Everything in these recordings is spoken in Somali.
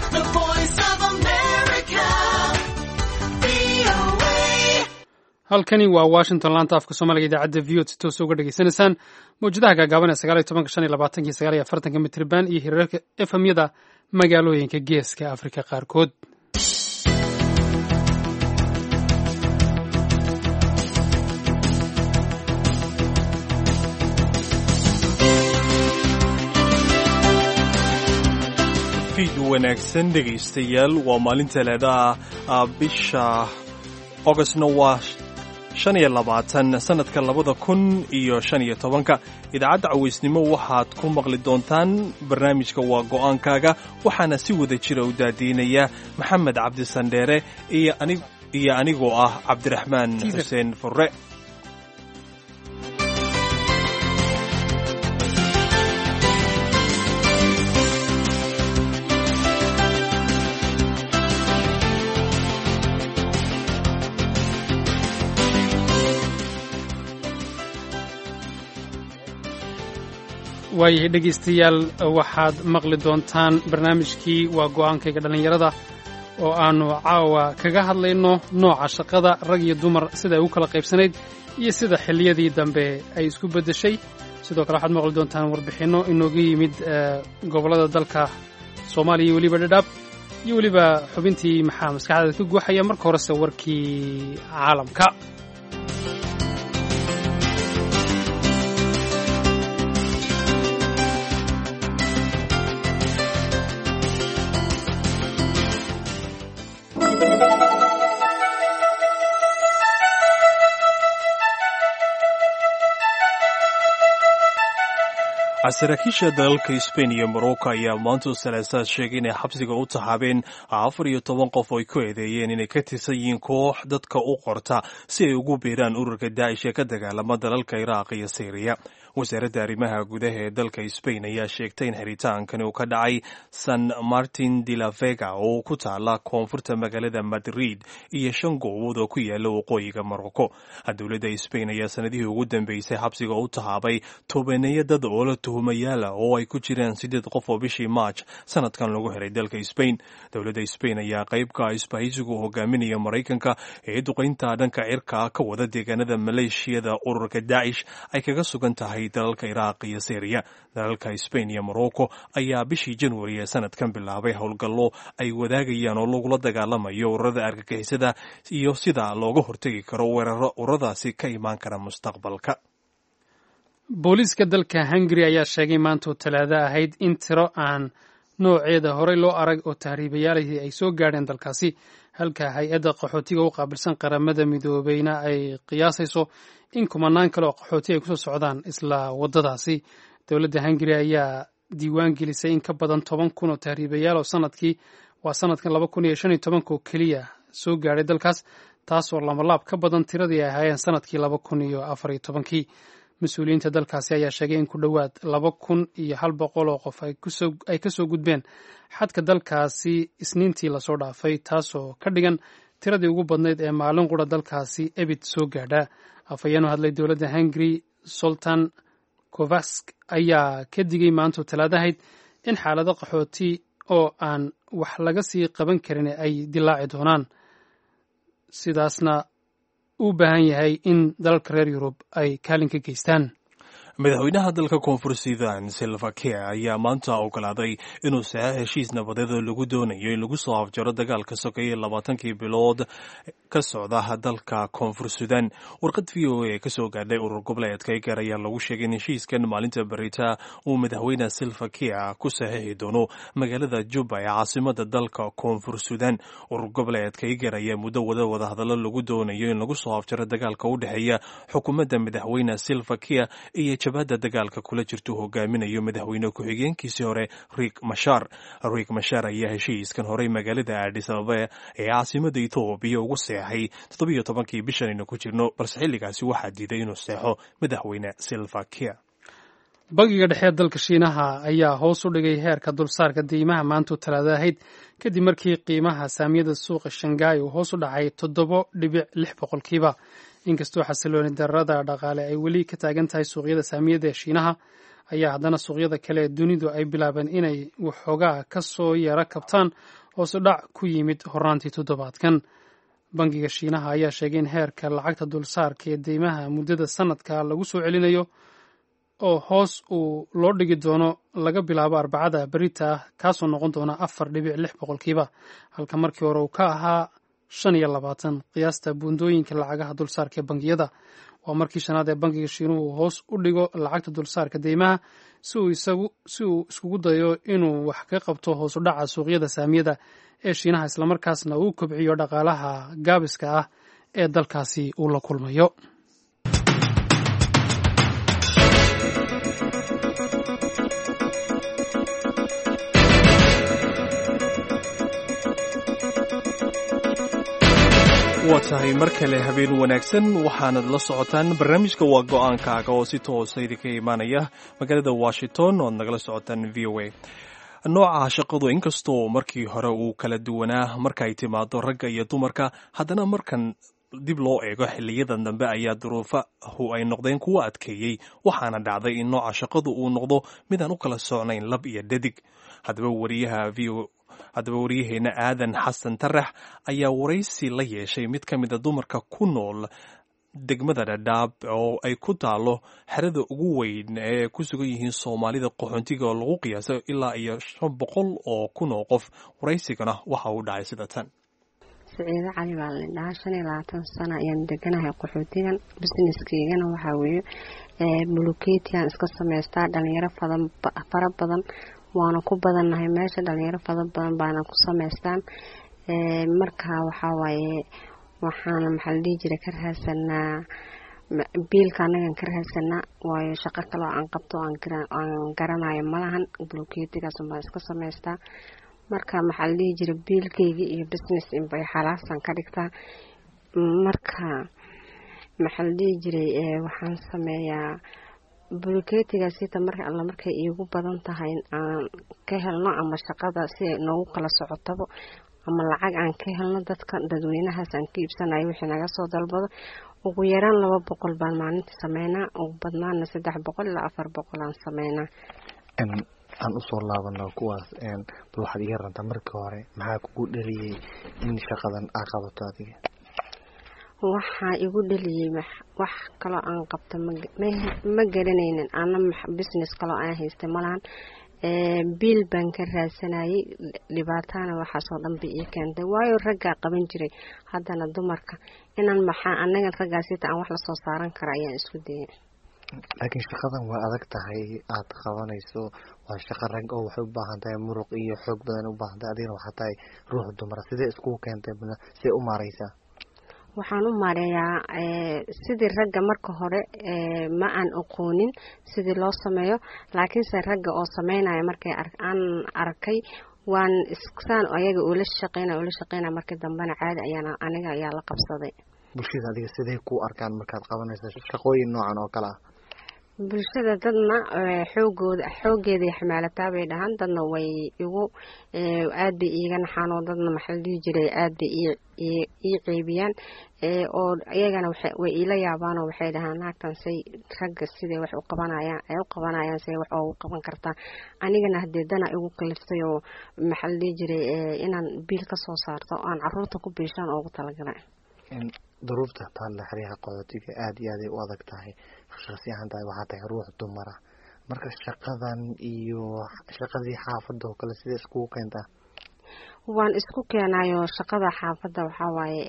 The voice of America. VOA. halkani waa washington laanta afka soomaaliga idaacadda v o si toos uga dhegaysanaysaan mawjadaha gaagaaban ee sagaal iyo tobanka shan iyo labaatanki sagaal iyo afartanka mitriban iyo hirarka efemyada magaalooyinka geeska afrika qaarkood fiid wanaagsan dhegaystayaal waa maalin talaadaha bisha ogostna waa shan iyo labaatan sanadka labada kun iyo shan iyo tobanka idaacadda cawaysnimo waxaad ku maqli doontaan barnaamijka waa go'aankaaga waxaana si wada jira u daadiinaya maxamed cabdisandheere iyo anig iyo anigoo ah cabdiraxmaan xuseen furre waayahay dhegaystayaal waxaad maqli doontaan barnaamijkii waa go'aankayga dhallinyarada oo aannu caawa kaga hadlayno nooca shaqada rag iyo dumar sida ay u kala qaybsanayd iyo sida xilliyadii dambe ay isku beddeshay sidoo kale waxaad maqli doontaan warbixinno inooga yimid gobollada dalka soomaaliya iyo weliba dhadhaab iyo weliba xubintii maxaa maskaxdaada ka guuxaya marka horese warkii caalamka saraakiisha dalalka sbain iyo morocco ayaa maanta salaasaad sheegay inay xabsiga u taxaabeen afar iyo toban qof oo ay ku eedeeyeen inay ka tirsan yihiin koox dadka u qorta si ay ugu biiraan ururka daacish ee ka dagaalama dalalka iraaq iyo syriya wasaaradda arrimaha gudaha ee dalka sbain ayaa sheegtay in xiritaankan uu ka dhacay san martin de la vega oo ku taala koonfurta magaalada madrid iyo shan goobood oo ku yaala waqooyiga morocco dowladda sbain ayaa sanadihii ugu dambeysay xabsiga u tahaabay tobaneeyo dad oo la tuhumayaala oo ay ku jiraan sideed qof oo bishii march sanadkan lagu helay dalka sbain dowladda sbain ayaa qaybka isbahaysigu hogaaminaya maraykanka ee duqaynta dhanka cirka ka wada deegaanada maleeshiyada ururka daacish ay kaga sugan tahay dalalka iraaq iyo syriya dalalka sbain iyo morocco ayaa bishii januari ee sanadkan bilaabay howlgallo ay wadaagayaan oo lagula dagaalamayo ururada argagixisada iyo sida looga hortegi karo weeraro ururadaasi ka imaan kara mustaqbalka booliiska dalka hungari ayaa sheegay maantoo talaado ahayd in tiro aan nooceeda horey loo arag oo tahriibayaalihii ay soo gaadheen dalkaasi halka hay-adda qaxootiga u qaabilsan qaramada midoobeyna ay qiyaasayso in kumanaan kale oo qaxooti ay kusoo socdaan isla waddadaasi dowladda hungari ayaa diiwaan gelisay in ka badan toban kun oo tahriibayaal oo sanadkii waa sanadkan laba kun iyo shan iyo tobanka oo keliya soo gaadhay dalkaas taasoo lamalaab ka badan tiradii ay ahaayeen sanadkii laba kun iyo afar iyo tobankii mas-uuliyiinta dalkaasi ayaa sheegay in ku dhowaad laba kun iyo hal boqol oo qof ay ka soo gudbeen xadka dalkaasi isniintii lasoo dhaafay taasoo ka dhigan tiradii ugu badnayd ee maalin qura dalkaasi ebid soo gaadha afhayeenu hadlay dowladda hungari sultan kovask ayaa ka digay maantu talaadahayd in xaalado qaxooti oo aan wax laga sii qaban karin ay dilaaci doonaan sidaasna u baahan yahay in dalalka reer yurub ay kaalin ka geystaan madaxweynaha dalka koonfur sudan silva kiir ayaa maanta ogolaaday inuu saxo heshiis nabadeed oo lagu doonayo in lagu soo afjaro dagaalka sokeeye labaatankii bilood ka socda dalka koonfur sudan warqad v o a kasoo gaadhay urur goboleedka egar ayaa lagu sheegay in heshiiskan maalinta berita uu madaxweyne silva kiir ku saxiixi doono magaalada juba ee caasimada dalka koonfur sudan urur goboleedka egar ayaa muddo wada wadahadallo lagu doonayo in lagu soo afjaro dagaalka u dhexeeya xukuumadda madaxweyne silva kiir iyo jabhadda dagaalka kula jirtu hogaaminayo madaxweyne ku-xigeenkiisii hore riik mashar riik mashar ayaa heshiiskan horey magaalada aadis ababa ee caasimada etoobiya ugu seexay toddobiyo tobankii bishan aynu ku jirno balse xilligaasi waxaa diiday inuu seexo madaxweyne silva kiir bangiga dhexe dalka shiinaha ayaa hoos u dhigay heerka dulsaarka deymaha maantuu talaada ahayd kadib markii qiimaha saamiyada suuqa shangaay uu hoos u dhacay toddobo dhibic lix boqolkiiba inkastoo xasilooni darada dhaqaale ay weli ka taagan tahay suuqyada saamiyada ee shiinaha ayaa haddana suuqyada kale ee dunidu ay bilaabeen inay waxoogaa ka soo yara kabtaan hoosu dhac ku yimid horaantii toddobaadkan bangiga shiinaha ayaa sheegay in heerka lacagta dulsaarka ee deymaha muddada sanadka lagu soo celinayo oo hoos uu loo dhigi doono laga bilaabo arbacada berita ah kaasoo noqon doona afar dhibic lix boqolkiiba halka markii hore uu ka ahaa shan iyo labaatan qiyaasta buundooyinka lacagaha dulsaarka ee bangiyada waa markii shanaad ee bangiga shiinuhu hoos u dhigo lacagta dulsaarka deymaha si uu iskugu dayo inuu wax ka qabto hoosu dhaca suuqyada saamiyada ee shiinaha islamarkaasna uu kobciyo dhaqaalaha gaabiska ah ee dalkaasi uu la kulmayo waa tahay mar kale habeen wanaagsan waxaanad la socotaan barnaamijka waa go-aankaaga oo si toosa idinka imaanaya magaalada washington oad nagala socotaan v o a nooca shaqadu inkastoo markii hore uu kala duwanaa marka ay timaado ragga iyo dumarka haddana markan dib loo eego xiliyadan dambe ayaa duruufahu ay noqdeen kuwa adkeeyey waxaana dhacday in nooca shaqadu uu noqdo midaan u kala socnayn lab iyo dhadig haddaba wariyaha v haddaba waryaheena aadan xasan tarax ayaa waraysi la yeeshay mid ka mida dumarka ku nool degmada dhadhaab oo ay ku taalo xerada ugu weyn ee ku sugan yihiin soomaalida qaxoontiga oo lagu qiyaaso ilaa iyo shan boqol oo kun oo qof waraysigana waxa uu dhacay sida tan saciido cali baa la dhahaa shan iyo labaatan sano ayaan deganahay qaxootigan busineskeygana waxaa weeye buluketian iska samaystaa dhalinyaro fara badan waana ku badannahay meesha dhalinyaro fara badan baana ku samaystaan marka waxaa waaye waxaana maxaa la dhihi jira ka raadsanaa biilka anagan ka raadsanaa waayo shaqo kaleo aan qabto aan garanayo malahan buluketigaas baan iska samaystaa marka maxaa la dhihi jira biilkeyga iyo business inbay xalaasaan ka dhigtaa marka maxaa la dhihi jiray waxaan sameeyaa buluketigaasita marka alla markay iigu badan tahay aan ka helno ama shaqada si ay noogu kala socotabo ama lacag aan ka helno dadka dadweynahaas aan ka iibsanayo wixii naga soo dalbado ugu yaraan laba boqol baan maalinta sameynaa ugu badnaana saddex boqol ilaa afar boqol aan sameynaa aan usoo laabano kuwaas bal waxaad iga rantaa markii hore maxaa kugu dhaliyey in shaqadan aa qabato adiga waxaa igu dhaliyey wax kaloo aan qabto ma garanaynin ana business kaloo aan haystay malahan biil baan ka raadsanayay dhibaatana waxaasoo dhan ba ii keentay waayo raggaa qaban jiray haddana dumarka inaan maxaa anaga raggaasita aan wax lasoo saaran kara ayaan isku dayay laakiin shaqadan waa adag tahay aada qabanayso waa shaqo rag oo waxay u baahan tahay muruq iyo xoog badan u baahan tahay adigana waxaa tahay ruux dumara sidee iskugu keentay sidee u maareysaa waxaan u maareeyaa sidii ragga marka hore ma aan aqoonin sidii loo sameeyo laakiinse ragga oo sameynaya markay aan arkay waan saan ayaga ula shaqeynaya ula shaqeynaya markii dambena caadi ayaan aniga ayaa la qabsaday bulshada adiga sidee ku arkaan markaad qabanayso shaqooyin noocan oo kale ah bulshada dadna xoogooda xoogeeday xamaalataa bay dhahaan dadna way igu aad bay iiga naxaan oo dadna maxaa la dhihi jiray aad bay ii ceebiyaan oo iyagana way iila yaabaanoo waxay dhahaan naagtan say ragga siday wax u qabanayaan ay u qabanayaan say wax oogu qaban kartaa anigana haddee dana igu kaliftay oo maxaa la dhihi jiray inaan biil ka soo saarto aan caruurta ku biishaan oogu talagalay duruufta taalla xeryaha qaxootiga aada iyo aaday u adag tahay shaqsi ahaan tahay waxaa tahay ruux dumara marka shaqadan iyo shaqadii xaafadda oo kale sidee iskugu keentaa waan isku keenayo shaqada xaafadda waxaa waaye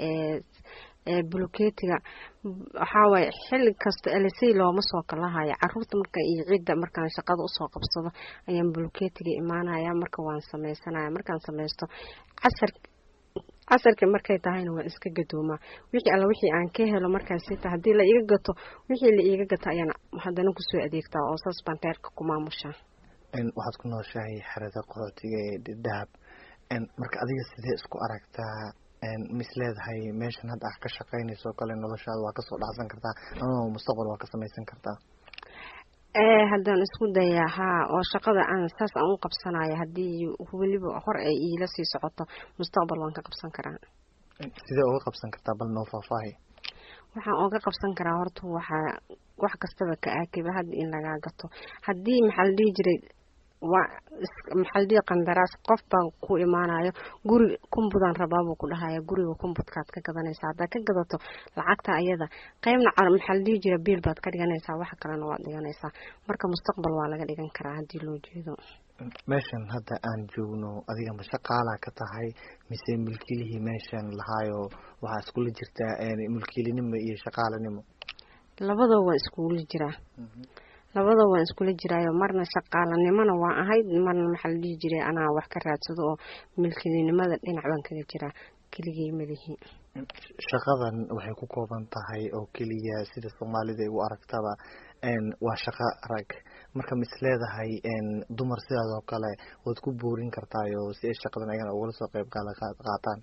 ee buluketiga waxaa waaye xilli kasta elisey looma soo kalahayo caruurta marka iyo cidda markaan shaqada usoo qabsado ayaan buluketiga imaanaya marka waan sameysanaya markaan sameysto casar casarka markay tahayna waan iska gadoomaa wixii alla wixii aan ka helo markaasita haddii la iga gato wixii la iiga gato ayaan haddana kusoo adeegtaa oo saas baan reerka ku maamushaa waxaad ku nooshahay xerada qaxootiga ee dahab marka adiga sidee isku aragtaa mis leedahay meeshan hadda ah ka shaqeynayso o kale noloshaada waa kasoo dhacsan kartaa ama mustaqbal waa ka samaysan kartaa haddaan isku dayaa haa oo shaqada aan saas aan u qabsanayo haddii weliba hor ay iila sii socoto mustaqbal waan ka qabsan karaa sidee uga qabsan kartaa bal noo faahfaahi waxaan oga qabsan karaa horta waxaa wax kastaba ka aakiba hadda in lagaa gato haddii maxaa la dhihi jiray waa maxaa la dhihi qandaraas qof baa ku imaanayo guri kumbudaan rabaabuu ku dhahaya guriga kumbudkaad ka gadanaysaa haddaad ka gadato lacagta ayada qeybna maxaa la dhihi jira biil baad ka dhiganaysaa wax kalena waad dhiganaysaa marka mustaqbal waa laga dhigan karaa haddii loo jeedo meeshan hadda aan joogno adiga ma shaqaalaa ka tahay mise mulkiilihii meeshan lahaayo waxaa iskula jirtaa mulkiilinimo iyo shaqaalanimo labadaba waan iskugula jiraa labadaba waan iskula jiraayo marna shaqaalanimona waa ahayd marna maxaa la dhihi jiray anaa wax ka raadsado oo milkilinimada dhinac baan kaga jiraa keligay madahi shaqadan waxay ku kooban tahay oo keliya sida soomaalida ay u aragtaba waa shaqo rag marka ma is leedahay dumar sidaas oo kale waad ku boorin kartaayo si ay shaqadan ayagana ugala soo qeyb gaala qaataan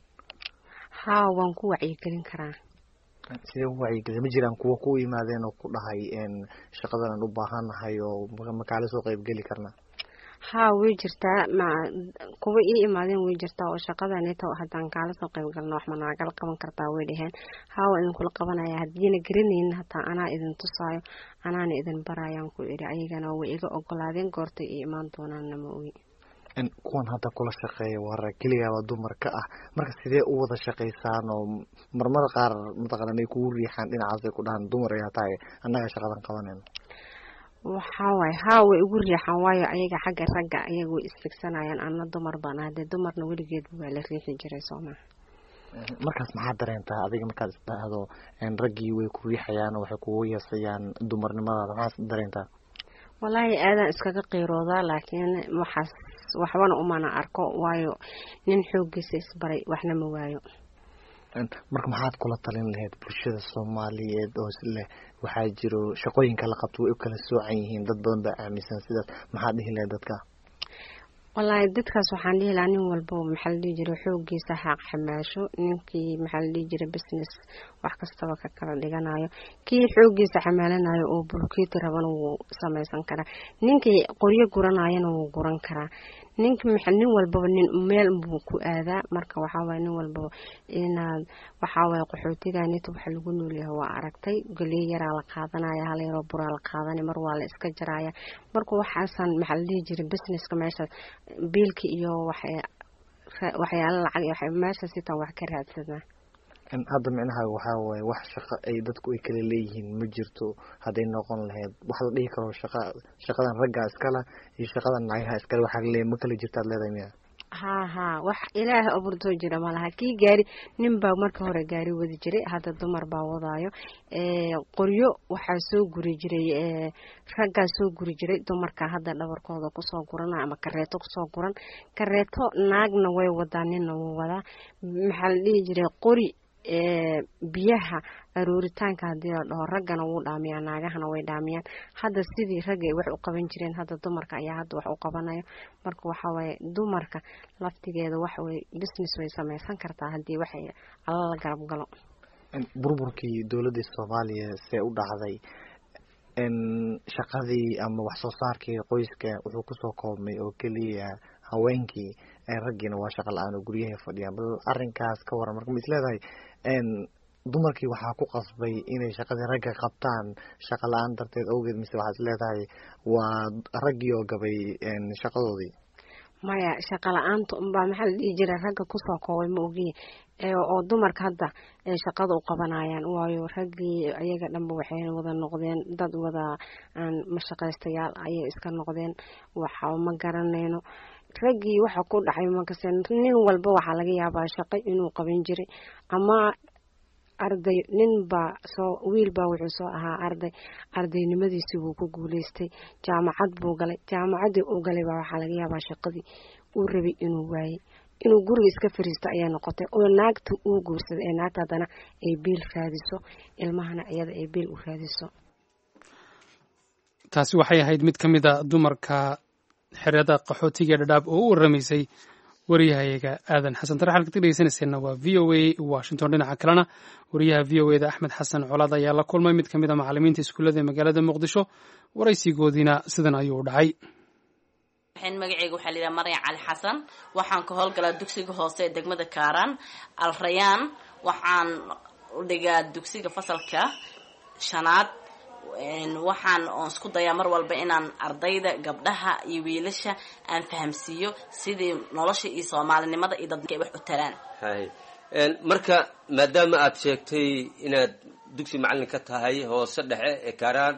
haa waan ku wacyigelin karaa sidee u wacyigeliya ma jiraan kuwa ku yimaadeen oo ku dhahay shaqadan aan u baahanahay oo makaala soo qeybgeli karna haa way jirtaa ma kuwa ii imaadeen way jirtaa oo shaqadanito haddaan kaala soo qeyb galno wax ma naagala qaban kartaa way dhaheen haa waa idinkula qabanaya haddiina garanaynin hataa anaa idin tusaayo anaana idin barayaan ku idhi ayagana way iga ogolaadeen goortay ii imaan doonaanna ma ogi kuwan hadda kula shaqeeya waa rag keligaaba dumar ka ah marka sidee u wada shaqaysaan oo marmar qaar mataqalan ay kugu riixaan dhinacaasay ku dhahaan dumar ayaa tahay annaga shaqadan qabanayno waxaa waaye haa way igu riixaan waayo ayaga xagga ragga ayaga way isfigsanayaan ana dumar baan ah dee dumarna weligeedba waa la riixi jiray soo maha markaas maxaad dareentaa adiga markaad isdhahdo raggii way ku riixayaan oo waxay kugu yeesayaan dumarnimadaada maxaad dareentaa wallaahi aadaan iskaga qiiroodaa laakiin waxaas waxbana umana arko waayo nin xooggiisa isbaray waxna ma waayo marka maxaad kula talin lahayd bulshada soomaaliyeed oo leh waxaa jiro shaqooyinka la qabto way u kala soocan yihiin dad badan baa aaminsan sidaas maxaad dhihi lahayd dadka wallaahi dadkaas waxaan dhihi lahaa nin walbaba maxaa la dhihi jiray xooggiisa xaaq xamaasho ninkii maxaa la dhihi jiray business wax kastaba ka kala dhiganayo kii xooggiisa xamaalanayo oo bulkeeti rabana wuu samaysan karaa ninkii qoryo guranayana wuu guran karaa ninka nin walbaba nin meel buu ku aadaa marka waxaa waye nin walbaba inaad waxaa waye qaxootiganita waxa lagu noolyahay waa aragtay goley yaraa la qaadanaya hal yaroo buraa la qaadanaya mar waa la iska jaraya marka waxaasan maxaa la dhihi jiray businesska meesha biilka iyo waxyaala lacag meesha sitaan wax ka raadsanaa hadda micnaha waxaa waaye wax shaqo ay dadku ay kala leeyihiin ma jirto hadday noqon lahayd wax la dhihi karo shaqa shaqadan raggaa iskala iyo shaqadan nacyaha iskale waxaa laleeyahy ma kala jirtaad leedahay miya haa haa wax ilaaha abuurtoo jira malaha kii gaari nin baa marka hore gaari wadi jiray hadda dumar baa wadaayo qoryo waxaa soo guri jiray raggaa soo guri jiray dumarka hadda dhabarkooda kusoo gurana ama kareeto kusoo guran kareeto naagna way wadaa ninna wuu wadaa maxaa la dhihi jiray qori biyaha arooritaanka haddii la dhaho raggana wuu dhaamiyaa naagahana way dhaamiyaan hadda sidii raggay wax u qaban jireen hadda dumarka ayaa hadda wax u qabanayo marka waxaa waaye dumarka laftigeeda waxaway business way samaysan kartaa haddii waxay alla la garab galo burburkii dowladda soomaaliya see u dhacday shaqadii ama wax soo saarkii qoyska wuxuu kusoo koobmay oo keliya haweenkii raggiina waa shaqa la-aan oo guryahay fadhiyaan bal arrinkaas ka waran marka ma is leedahay dumarkii waxaa ku qasbay inay shaqadii ragga qabtaan shaqa la-aan darteed awgeed mise waxaad is leedahay waa raggii oo gabay shaqadoodii maya shaqa la-aanta unbaa maxaa la dhihi jiray ragga kusoo koobay ma ogiye oo dumarka hadda ay shaqada u qabanayaan waayo raggii ayaga dhanba waxay wada noqdeen dad wada aan mashaqaystayaal ayay iska noqdeen waxa ma garanayno raggii waxa ku dhacay makase nin walba waxaa laga yaabaa shaqo inuu qaban jiray ama arday nin baa soo wiil baa wuxuu soo ahaa arday ardaynimadiisii wuu ku guuleystay jaamacad buu galay jaamacaddii uu galay baa waxaa laga yaabaa shaqadii uu rabay inuu waayey inuu guriga iska fariisto ayay noqotay oo naagta uu guursaday ee naagta haddana ay biil raadiso ilmahana iyada ay biil u raadiso taasi waxay ahayd mid ka mid a dumarka xerada qaxootiga dhadhaab oo u waramaysay waryahayaga aadan xasan tare halkaad ka dhegeysanayseena waa v o a washington dhinaca kalena wariyaha v o eda axmed xasan colaad ayaa la kulmay mid ka mid a macalimiinta iskuullada ee magaalada muqdisho waraysigoodiina sidan ayuu u dhacay magaceyga waxaa layidhaha maryan cali xasan waxaan ka howlgalaa dugsiga hoose ee degmada kaaraan alrayaan waxaan u dhigaa dugsiga fasalka shanaad waxaan oon isku dayaa mar walba inaan ardayda gabdhaha iyo wiilasha aan fahamsiiyo sidii nolosha iyo soomaalinimada iyo dadka ay wax u taraan hay marka maadaama aad sheegtay inaad dugsi macallin ka tahay hoose dhexe ee kaaraan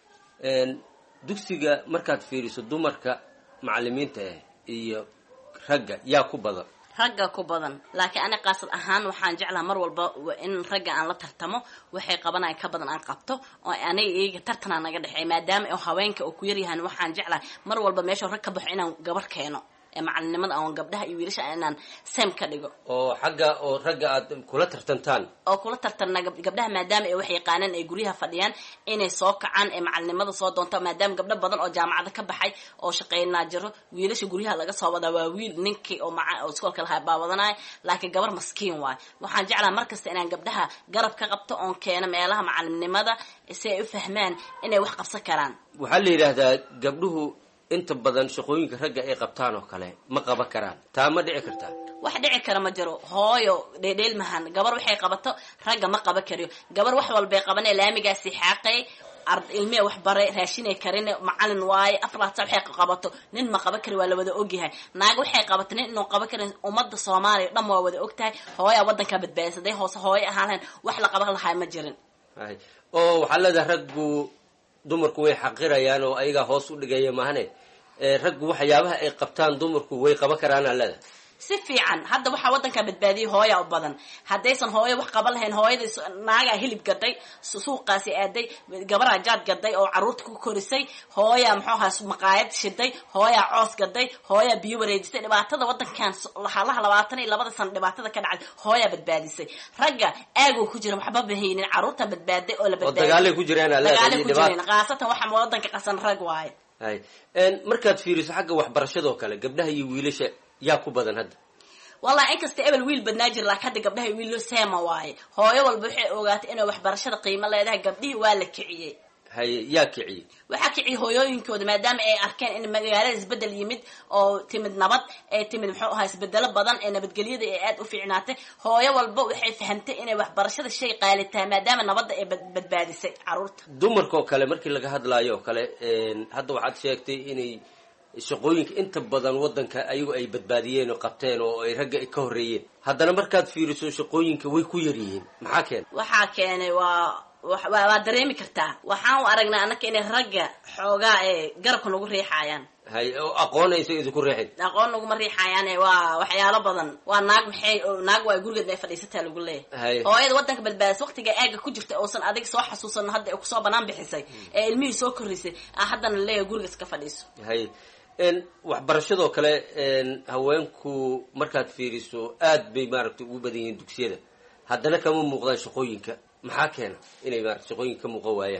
dugsiga markaad fiiriso dumarka macallimiinta ah iyo ragga yaa ku badan ragga ku badan laakiin ani qaasad ahaan waxaan jeclaha mar walba in ragga aan la tartamo waxay qabanaya ka badan aan qabto oo aniga iyaga tartanaa naga dhexeey maadaama oo haweenka oo ku yaryahan waxaan jeclahay mar walba meesha rag ka baxo inaan gabar keeno ee macalinimada aan gabdhaha iyo wiilasha inaan sem ka dhigo oo xagga oo ragga aad kula tartantaan oo kula tartanna gabdhaha maadaama ay wax yaqaanaan ay guryaha fadhiyaan inay soo kacaan ee macalinimada soo doonto maadaama gabdho badan oo jaamacada ka baxay oo shaqeynaa jiro wiilasha guryaha laga soo wadaa waa wiil ninkii oo maca oo iskoolka lahaa baawadanaya laakiin gabar maskiin waayo waxaan jeclaa markasta inaan gabdhaha garab ka qabto oon keeno meelaha macalinimada si ay u fahmaan inay wax qabsan karaan waxaa la yidhaahdaa gabdhuhu inta badan shaqooyinka ragga ay qabtaan oo kale ma qaban karaan taa ma dhici kartaa wax dhici kara ma jiro hooyo dheedheel mahan gabar waxay qabato ragga ma qaban kariyo gabar wax walbay qabanee laamigaasi xaaqay ilmee wax baray raashinay karin macalin waaye afraata waxay qabato nin ma qaban kari waa la wada ogyahay naag waxay qabato nin inuu qaban karin ummadda soomaaliya dhan waa wada ogtahay hooyaa waddanka badbaadisaday hoose hooyo ahaan lahayn wax la qaban lahaa ma jirin hay oo waxaa leedahay raggu dumarku way xaqirayaan oo ayagaa hoos u dhigaya maahane raggu waxyaabaha ay qabtaan dumarku way qaban karaan aa leedahay si fiican hadda waxaa waddanka badbaadiyay hooya u badan haddaysan hooyo wax qaban lahayn hooyada naagaa hilib gaday suuqaasi aaday gabaraa jaad gaday oo caruurta ku korisay hooyaa muxuu ahaa maqaayad shiday hooyaa coos gaday hooyaa biyo wareejisay dhibaatada waddankan halaha labaatan iyo labada sano dhibaatada ka dhacday hooyaa badbaadisay ragga aagoo ku jira waxba bahaynin caruurta badbaaday oo la oo dagaalay ku jiraan aa leedahay dagaalay iyo ku dhibaata jireen khaasatan waxa waddanka qasan rag waaye hay markaad fiiriso xagga waxbarashadoo kale gabdhaha iyo wiilasha yaa ku badan hadda wallahi inkasta ebel wiil badnaa jira laakiin hadda gabdhaha wiillo seema waaye hooyo walba waxay ogaatay inay waxbarashada qiimo leedahay gabdhihii waa la kiciyey haye yaa kiciyey waxaa kiciyay hooyooyinkooda maadaama ay arkeen in magaalada isbedel yimid oo timid nabad ee timid muxuu ahaa isbedelo badan ee nabadgelyada ay aada u fiicnaatay hooyo walba waxay fahamtay inay waxbarashada shay qaali tahay maadaama nabadda ay bad- badbaadisay caruurta dumarka oo kale markii laga hadlaayo oo kale hadda waxaad sheegtay inay shaqooyinka inta badan waddanka ayagu ay badbaadiyeen oo qabteen oo ay ragga ka horreeyeen haddana markaad fiiriso shaqooyinka way ku yar yihiin maxaa keena waxaa keenay waa wa- waa waa dareemi kartaa waxaan u aragnaa annaka inay ragga xoogaa ee garabka nagu riixayaan hay oo aqoonaysa idinku reexin aqoon naguma riixayaane waa waxyaalo badan waa naag maxay oo naag waa gurigeed ay fadhiisataa lagu leeyahay hay hooyada waddanka badbaadis waqtiga aaga ku jirta uusan adiga soo xasuusan hadda ay kusoo banaan bixisay ee ilmihii soo korisay ah haddana leeyahay guriga iska fadhiiso hay n waxbarashadoo kale n haweenku markaad fiiriso aad bay maaragtay ugu badan yihiin dugsiyada haddana kama muuqdaan shaqooyinka maxaa keena inay maarata shaqooyinka ka muuqan waayaan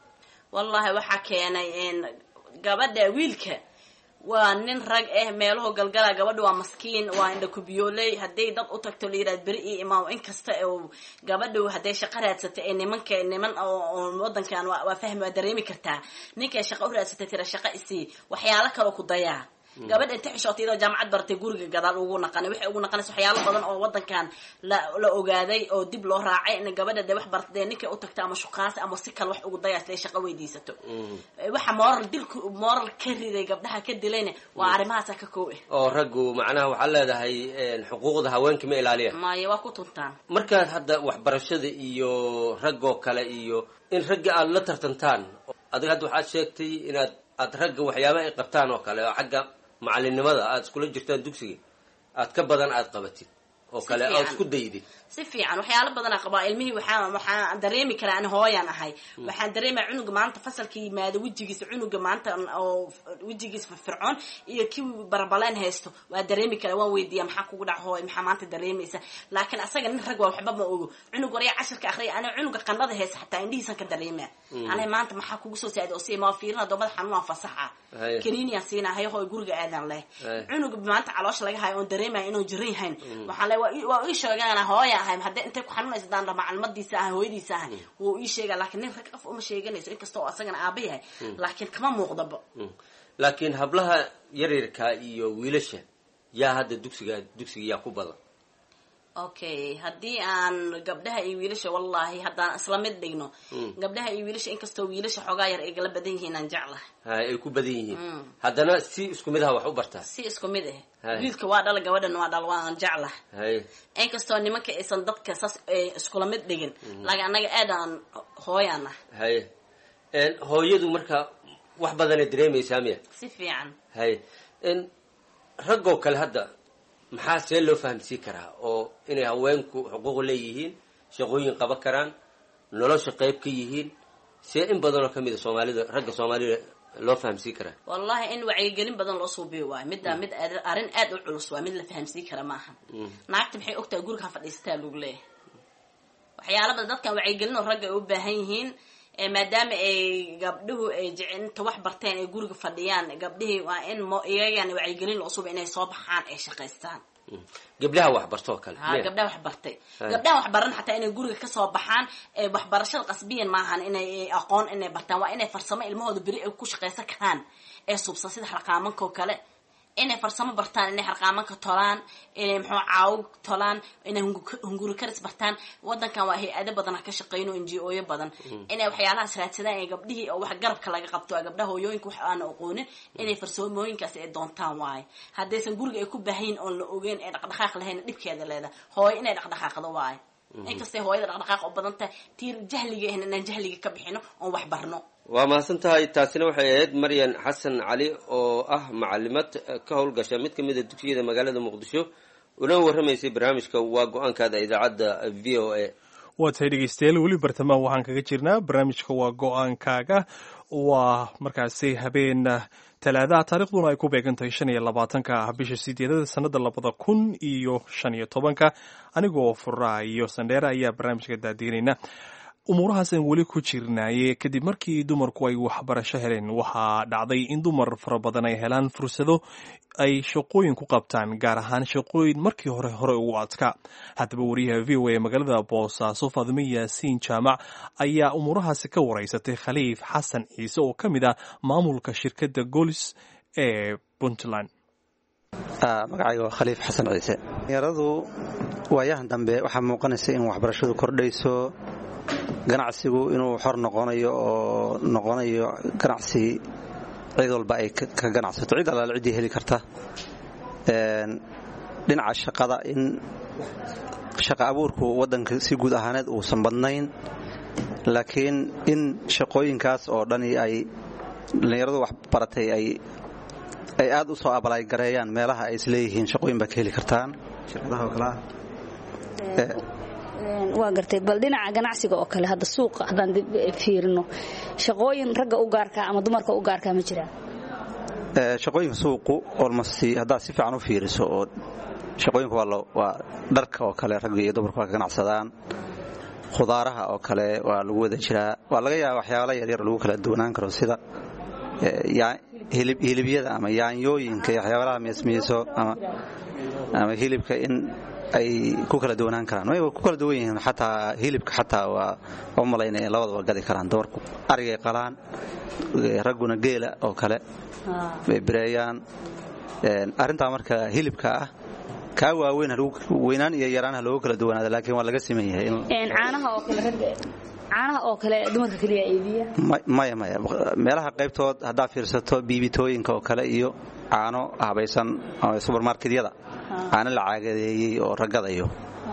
wallahi waxaa keenay n gabadha wiilka waa nin rag ah meeluhu galgala gabadha waa maskiin waa indha kubiyooley hadday dad u tagto la yidhahda beri iyo imaam inkasta oo gabadhu hadday shaqo raadsatay ee nimanka niman oo oo wadankan waa waa fahmi waa dareemi kartaa ninkay shaqo u raadsatay tira shaqo isii waxyaalo kaloo ku dayaa gabadha inta xishootay iyadoo jaamacad baratay guriga gadaal ugu naqanay waxay ugu naqanaysa waxyaalo badan oo wadankan la la ogaaday oo dib loo raacay in gabadha dee wax baratay dee ninkay u tagto ama shukaasi ama si kale wax ugu dayaa siday shaqo weydiisato waxa moral dilku moral ka riday gabdhaha ka dilayna waa arrimahaasa ka koob ah oo raggu macnaha waxaad leedahay xuquuqda haweenka ma ilaaliyaan maayo waa ku tuntaan markaad hadda waxbarashada iyo raggoo kale iyo in ragga aad la tartantaan adiga hadda waxaad sheegtay inaad aad ragga waxyaaba ay qabtaan oo kale oo xagga macalinimada aad iskula jirtaan dugsiga aad ka badan aad qabatid oo Si kale aad fiican. isku daydid si fiican waxyaalo badan aan qabaa ilmihii waxaan waxaan dareemi karaa ani hooyaan ahay waxaan dareemaya cunuga maanta fasalka yimaado wejigiisa cunuga maanta oo wejigiisa firfircoon iyo kii barbaleen haysto waa dareemi karaa waan weydiiya maxaa kugu dhac hooy maxaa maanta dareemaysa laakiin asaga nin rag waa waxba ma ogo cunug warya cashirka akhriya ani cunuga qandhada haysta xataa indhihiisan ka dareemaa ani maanta maxaa kugu soo saacida oo si ma fiirina doomada xanuun aan fasaxa Haya. kaniiniyaan siinaa hayo hooy guriga aadan leh Haya. cunuga maanta caloosha laga hayo oon dareemaya inuu jiran yahayn waxaan le waa ii- waa ii sheegana hooya ahay haddii intay ku xanuunaysa daan dha macalmadiisa ahay hooyadiisa ahay wuu ii sheega laakiin nin rag qof uma sheeganayso inkasta oo asagana aaba yahay laakiin kama muuqdaba Mm. laakiin hablaha yaryarka iyo wiilasha yaa hadda dugsiga dugsiga yaa ku badan okay haddii aan gabdhaha iyo wiilasha wallahi haddaan isla mid dhigno gabdhaha iyo wiilasha inkastoo wiilasha xoogaa yar ay gala badan yihiin aan jeclahay hay ay ku badan yihiin Mm. haddana si isku mid aha wax u bartaa si isku mid ah Hay. wiilka waa dhala gabadhan waa dhal waan jeclahay hay inkastoo nimanka aysan dadka saas ay iskula mid dhigin laakiin annaga aad aan hooyaan ah hay En, hooyadu marka wax badanay dareemaysaa miya si fiican hay En, raggoo kale hadda maxaa see loo fahamsiin karaa oo inay haweenku xuquuq leeyihiin shaqooyin qaban karaan nolosha qayb ka yihiin see in badanoo kamid a soomaalida ragga soomaalida loo fahamsiin karaa wallahi in wacyigelin badan loo suubiyo waayo middaa mid aad- arrin aad u culus waa mid la fahamsiin kara maaha naagta maxay ogtahay guriga ha fadhiisataa lagu leeyahay waxyaala badan dadkan wacyigelin oo ragga ay u baahan yihiin ee maadaama ay gabdhuhu ay jece inta wax barteen ay guriga fadhiyaan gabdhihii waa in mo iyagana wacyigelin loo suubiyo inay soo baxaan ay shaqaystaan gabdhaha waxbartoo kale ha miya? gabdhaha wax bartay Hay. gabdhaha wax baran xataa inay guriga kasoo baxaan ee waxbarashada qasbiyan maahan inay aqoon inay bartaan waa inay farsamo ilmahooda beri ay ku shaqaysan karaan ee subsan sida harqaamanka oo kale inay farsamo bartaan inay harqaamanka tolaan inay muxuu caawg tolaan inay hungu- hunguri karis bartaan wadankan waa hay-ado badan ha ka shaqeyno n g oyo badan inay waxyaalahaas raadsadaan ee gabdhihii oo wax garabka laga qabto ee gabdhaha hooyooyinka wax aan aqoonin inay farsamooyinkaas ay doontaan waaye haddaysan guriga ay ku baahayin oon la ogeyn ee dhaqdhaqaaq lahayn dhibkeeda leedahay hooyo inay dhaqdhaqaaqdo waaye inkastay hooyada dhaqdhaqaaq u badan tahay tiir jahliga ahna inaan jahliga ka bixino oon wax barno waa mahadsan tahay taasina waxay ahayd maryan xasan cali oo ah macalimad eh, ka howlgasha mid ka mid a dugsiyada magaalada muqdisho una warramaysay barnaamijka waa go-aankaada idaacadda v o a waa tahay dhegeystayaal weli bartamaha waxaan kaga jirnaa barnaamijka waa go-aankaaga waa markaasi habeen talaadaha taariikhduna ay ku beegan tahay shan iyo labaatanka ah bisha sideedada sanada labada kun iyo shan iyo tobanka anigoo furaa iyo sandheere ayaa barnaamijka daadiinayna umuurahaasaan weli ku jirnaaye kadib markii dumarku ay waxbarasho heleen waxaa dhacday in dumar fara badan ay helaan fursado ay shaqooyin ku qabtaan gaar ahaan shaqooyin markii hore hore ugu adkaa haddaba wariyaha v o a magaalada boosaaso faadimo yaasiin jaamac ayaa umuurahaasi ka wareysatay khaliif xasan ciise oo ka mid ah maamulka shirkadda golis ee puntland magacayga waa khaliif xasan ciise dhalinyaradu waayahan dambe waxaa muuqanaysa in waxbarashadu kordhayso ganacsigu inuu xor noqonayo oo noqonayo ganacsi cid walba ay ka ganacsato cid allaale ciddii heli karta dhinaca shaqada in shaqa abuurku waddanka si guud ahaaneed uusan badnayn laakiin in shaqooyinkaas oo dhani ay dhallinyaradu wax baratay ay ay aad u soo abalay gareeyaan meelaha ay isleeyihiin shaqooyin baa ka heli kartaan shirkadaha oo kale ah waa gartay bal dhinaca ganacsiga oo kale hadda suuqa haddaan dib fiirino shaqooyin ragga u gaarkaa ama dumarka u gaarkaa ma jiraan shaqooyinka suuqu olmost haddaad si fiican u fiiriso oo shaqooyinku waa dharka oo kale ragga iyo dumarku waa ka ganacsadaan khudaaraha oo kale waa lagu wada jiraa waa laga yaaba waxyaala yaryar lagu kala duwanaan karo sida hilibyada ama yaanyooyinka iyo waxyaabalaha miismiiso ama hilibka in ay ku kala duwanaan karaan way ku kala duwan yihiin xataa hilibka xataa waa u malaynaya labadaba gadi karaan dumarku arigay qalaan ragguna geela oo kale bay bireeyaan arrintaa marka hilibka ah kaa waaweyn weynaan iyo yaraanha loogu kala duwanaada laakiin waa laga siman yahay caanaha oo kale ragga caanaha oo kale dumarka keliya iibiya maya maya meelaha qaybtood haddaad fiirsato biibitooyinka oo kale iyo caano habaysan subermarketyada caano la caagadeeyey oo ragadayo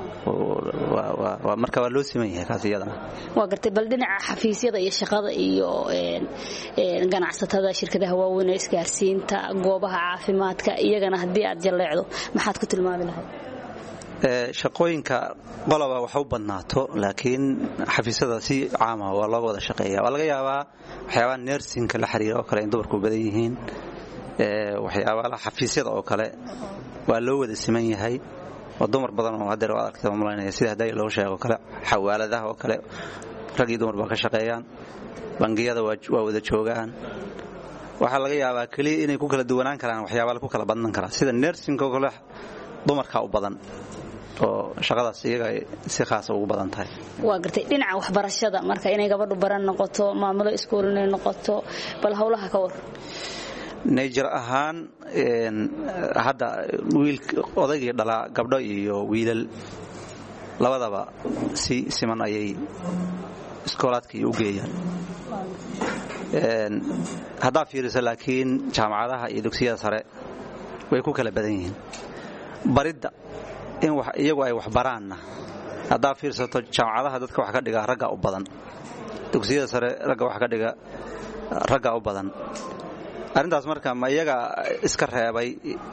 marka waa loo siman yahay kaas iyadana waa gartay bal dhinaca xafiisyada iyo shaqada iyo ganacsatada shirkadaha waaweyn ee isgaarsiinta goobaha caafimaadka iyagana haddii aad jalleecdo maxaad ku tilmaami lahayd shaqooyinka qoloba wax u badnaato laakiin xafiisyada si caama waa looga wada shaqeeya waa laga yaabaa waxyaabaha nersinka la xiriira oo kale in dumarku badan yihiin waxyaabaha xafiisyada oo kale waa loo wada siman yahay oo dumar badan oo hadeer waad aragta malaynaya sida hadaayi loogu sheego kale xawaaladaha oo kale rag iyo dumar baa ka shaqeeyaan bangiyada waa wada joogaan waxaa laga yaabaa keliya inay ku kala duwanaan karaan waxyaabaa ku kala badnan karaan sida nersinka oo kale dumarkaa u badan oo shaqadaas iyaga si khaasa ugu badan tahay waa gartay dhinaca waxbarashada marka inay gabadhu baran noqoto maamulo iskuul inay noqoto bal howlaha ka war nayjir ahaan hadda wiil odaygii dhalaa gabdho iyo wiilal labadaba si siman ayay iskoolaadkii u geeyaan haddaa fiiriso laakiin jaamacadaha iyo dugsiyada sare way ku kala badan yihiin baridda in iyagu ay wax baraanna haddaa fiirsato jaamacadaha dadka wax ka dhiga ragga u badan dugsiyada sare ragga wax ka dhiga ragga u badan arrintaas marka ma iyaga iska reebay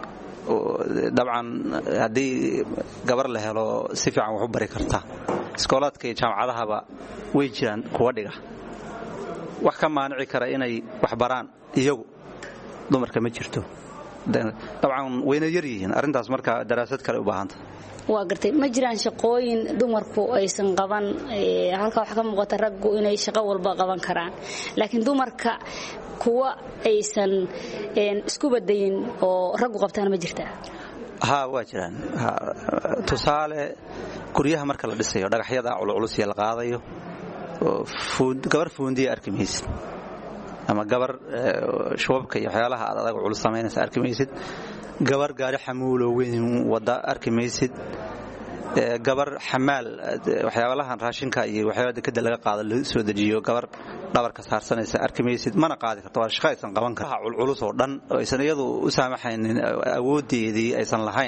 dabcan haddii gabar la helo si fiican wax u bari karta iskoolaadka iyo jaamacadahaba way jiraan kuwa dhiga wax ka maanici kara inay wax baraan iyagu dumarka ma jirto dabcan wayna yar yihiin arrintaas marka daraasad kale u baahanta waa gartay ma jiraan shaqooyin dumarku aysan qaban halkaa waxaa ka muuqata raggu inay shaqo walba qaban karaan laakiin dumarka kuwa aysan isku badayin oo raggu qabtaan ma jirtaa ha waa jiraan tusaale guryaha marka la dhisayo dhagaxyada culculus la qaadayo gabar fuundiya arki maysid ama gabar shubabka iyo waxyaalaha aad adag culus samaynaysa arki maysid gabar gaari xamuulo weyn wada arki maysid gabar xamaal waxyaabalahan raashinka iyo waxyaaba dekada laga qaado la soo dejiyo gabar dhabarka saarsanaysa arki maysid mana qaadi karto waa shaqo aysan qaban karin culculus oo dhan oo aysan iyadu u saamaxaynin awoodeedii aysan lahayn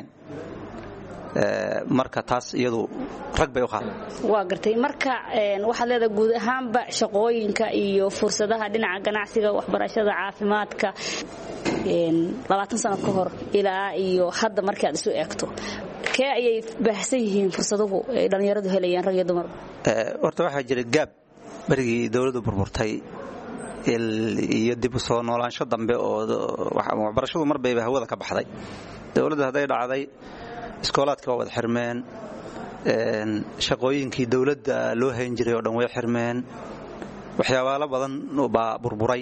marka taas iyadu rag bay u qaada waa gartay marka waxaad leedahay guud ahaanba shaqooyinka iyo fursadaha dhinaca ganacsiga waxbarashada caafimaadka labaatan sano ka hor ilaa iyo hadda markii aad isu eegto kee ayay baahsan yihiin fursaduhu ay dhallinyaradu helayaan rag iyo dumarba horta waxaa jira gaab berigii dowladdu burburtay iyo dib u soo noolaansho dambe oo waxbarashadu mar bayba hawada ka baxday dowladda hadday dhacday iskoolaadka waa wada xirmeen shaqooyinkii dowladda loo hayn jiray oo dhan way xirmeen waxyaabaalo badan baa burburay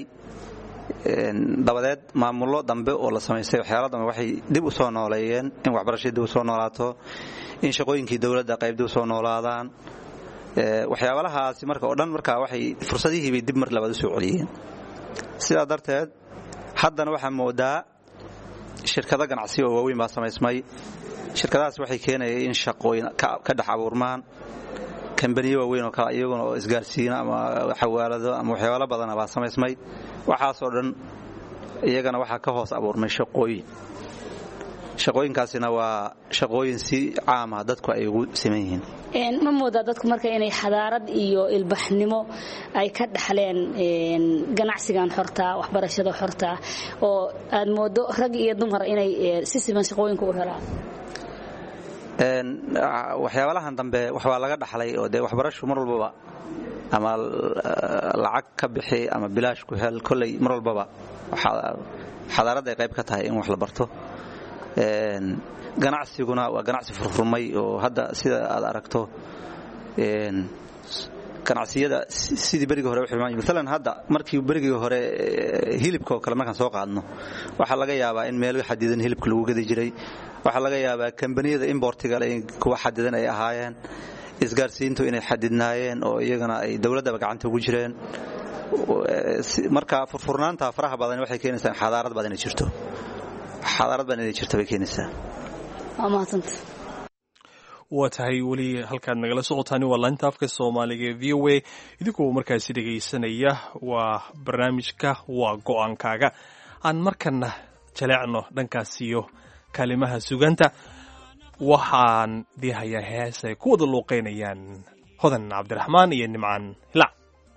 dabadeed maamullo dambe oo la samaystay waxyaalo dambe waxay dib u soo nooleeyeen in waxbarashadii dib u soo noolaato in shaqooyinkii dowladda qayb dib u soo noolaadaan waxyaabalahaasi marka oo dhan markaa waxay fursadihiibay dib mar labaad u soo celiyeen sidaa darteed haddana waxaa moodaa shirkado ganacsi oo waaweyn baa samaysmay shirkadahaas waxay keenaya in shaqooyin ka dhex abuurmaan kambaniyo waaweyn oo kale iyaguna oo isgaarsiina ama xawaalado ama waxyaalo badana baa samaysmay waxaasoo dhan iyagana waxaa ka hoos abuurmay shaqooyin shaqooyinkaasina waa shaqooyin si caama dadku ay ugu siman yihiin ma moodaa dadku marka inay xadaarad iyo ilbaxnimo ay ka dhaxleen ganacsigan xortaa waxbarashada xortaa oo aad moodo rag iyo dumar inay si siman shaqooyinka u helaan waxyaabalahan dambe waxbaa laga dhaxlay oo dee waxbarashu mar walbaba ama lacag ka bixi ama bilaash ku hel kolley mar walbaba xadaarad ay qayb ka tahay in wax la barto ganacsiguna waa ganacsi furfurmay oo hadda sida aad aragto ganacsiyada sidii berigii hore maalan hadda markii berigii hore hilibka oo kale markaan soo qaadno waxaa laga yaabaa in meelo xadidan hilibka lagu gadi jiray waxaa laga yaabaa kambaniyada imbortiga kuwa xadidan ay ahaayeen isgaarsiintu inay xadidnaayeen oo iyagana ay dowladdaba gacanta ugu jireen marka furfurnaanta faraha badan waxay keenaysaa xadaarad badan inay jirto xadaarad badan inay jirto bay keenaysaa waa mahadsanta waa tahay weli halkaad nagala socotaani waa laanta afka soomaaliga ee v o a idinkoo markaasi dhegaysanaya waa barnaamijka waa go-aankaaga aan markana jaleecno dhankaas iyo kaalimaha suganta waxaan dii hayaa hees ay ku wada luuqaynayaan hodan cabdiraxmaan iyo nimcaan hilac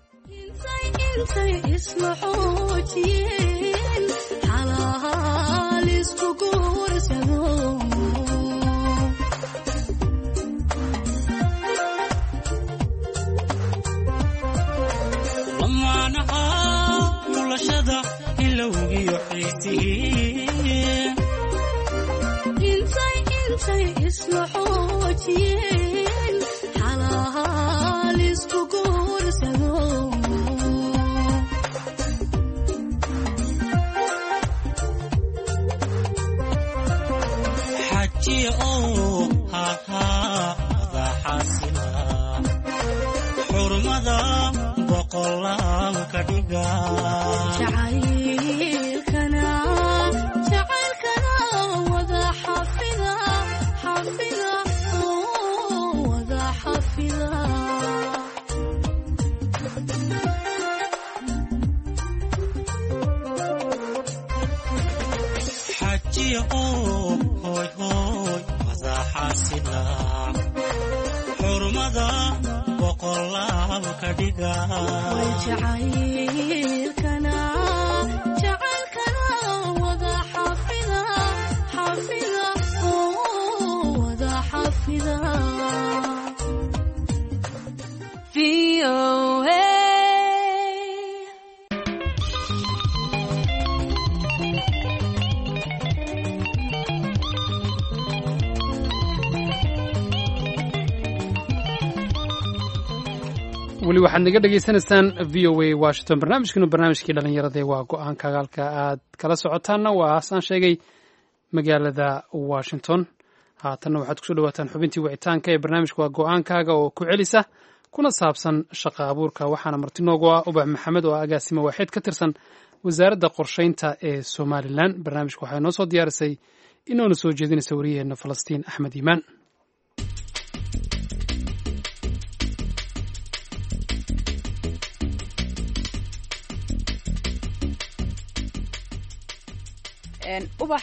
xurmada boqolaal ka dhiga jacaylkana xaasila xurmada boqolaal ka dhiga jacaylkana jacaylkana wada xafida xafida oo wada xafida VOA weli waxaad naga dhegaysanaysaan v o a washington barnaamijkanu barnaamijkii dhallinyarada waa go-aanka agaalka aad kala socotaanna waa asaan sheegay magaalada washington haatanna waxaad kusoo dhawaataan xubintii wicitaanka ee barnaamijka waa go-aankaaga oo ku celisa kuna saabsan shaqa abuurka waxaana marti noogu ah ubax maxamed oo agaasimo waaxeed ka tirsan wasaaradda qorshaynta ee somalilan barnaamijka waxaa inoo soo diyaarisay inoona soo jeedinaysa wariyaheenna falastiin axmed iimaan ubax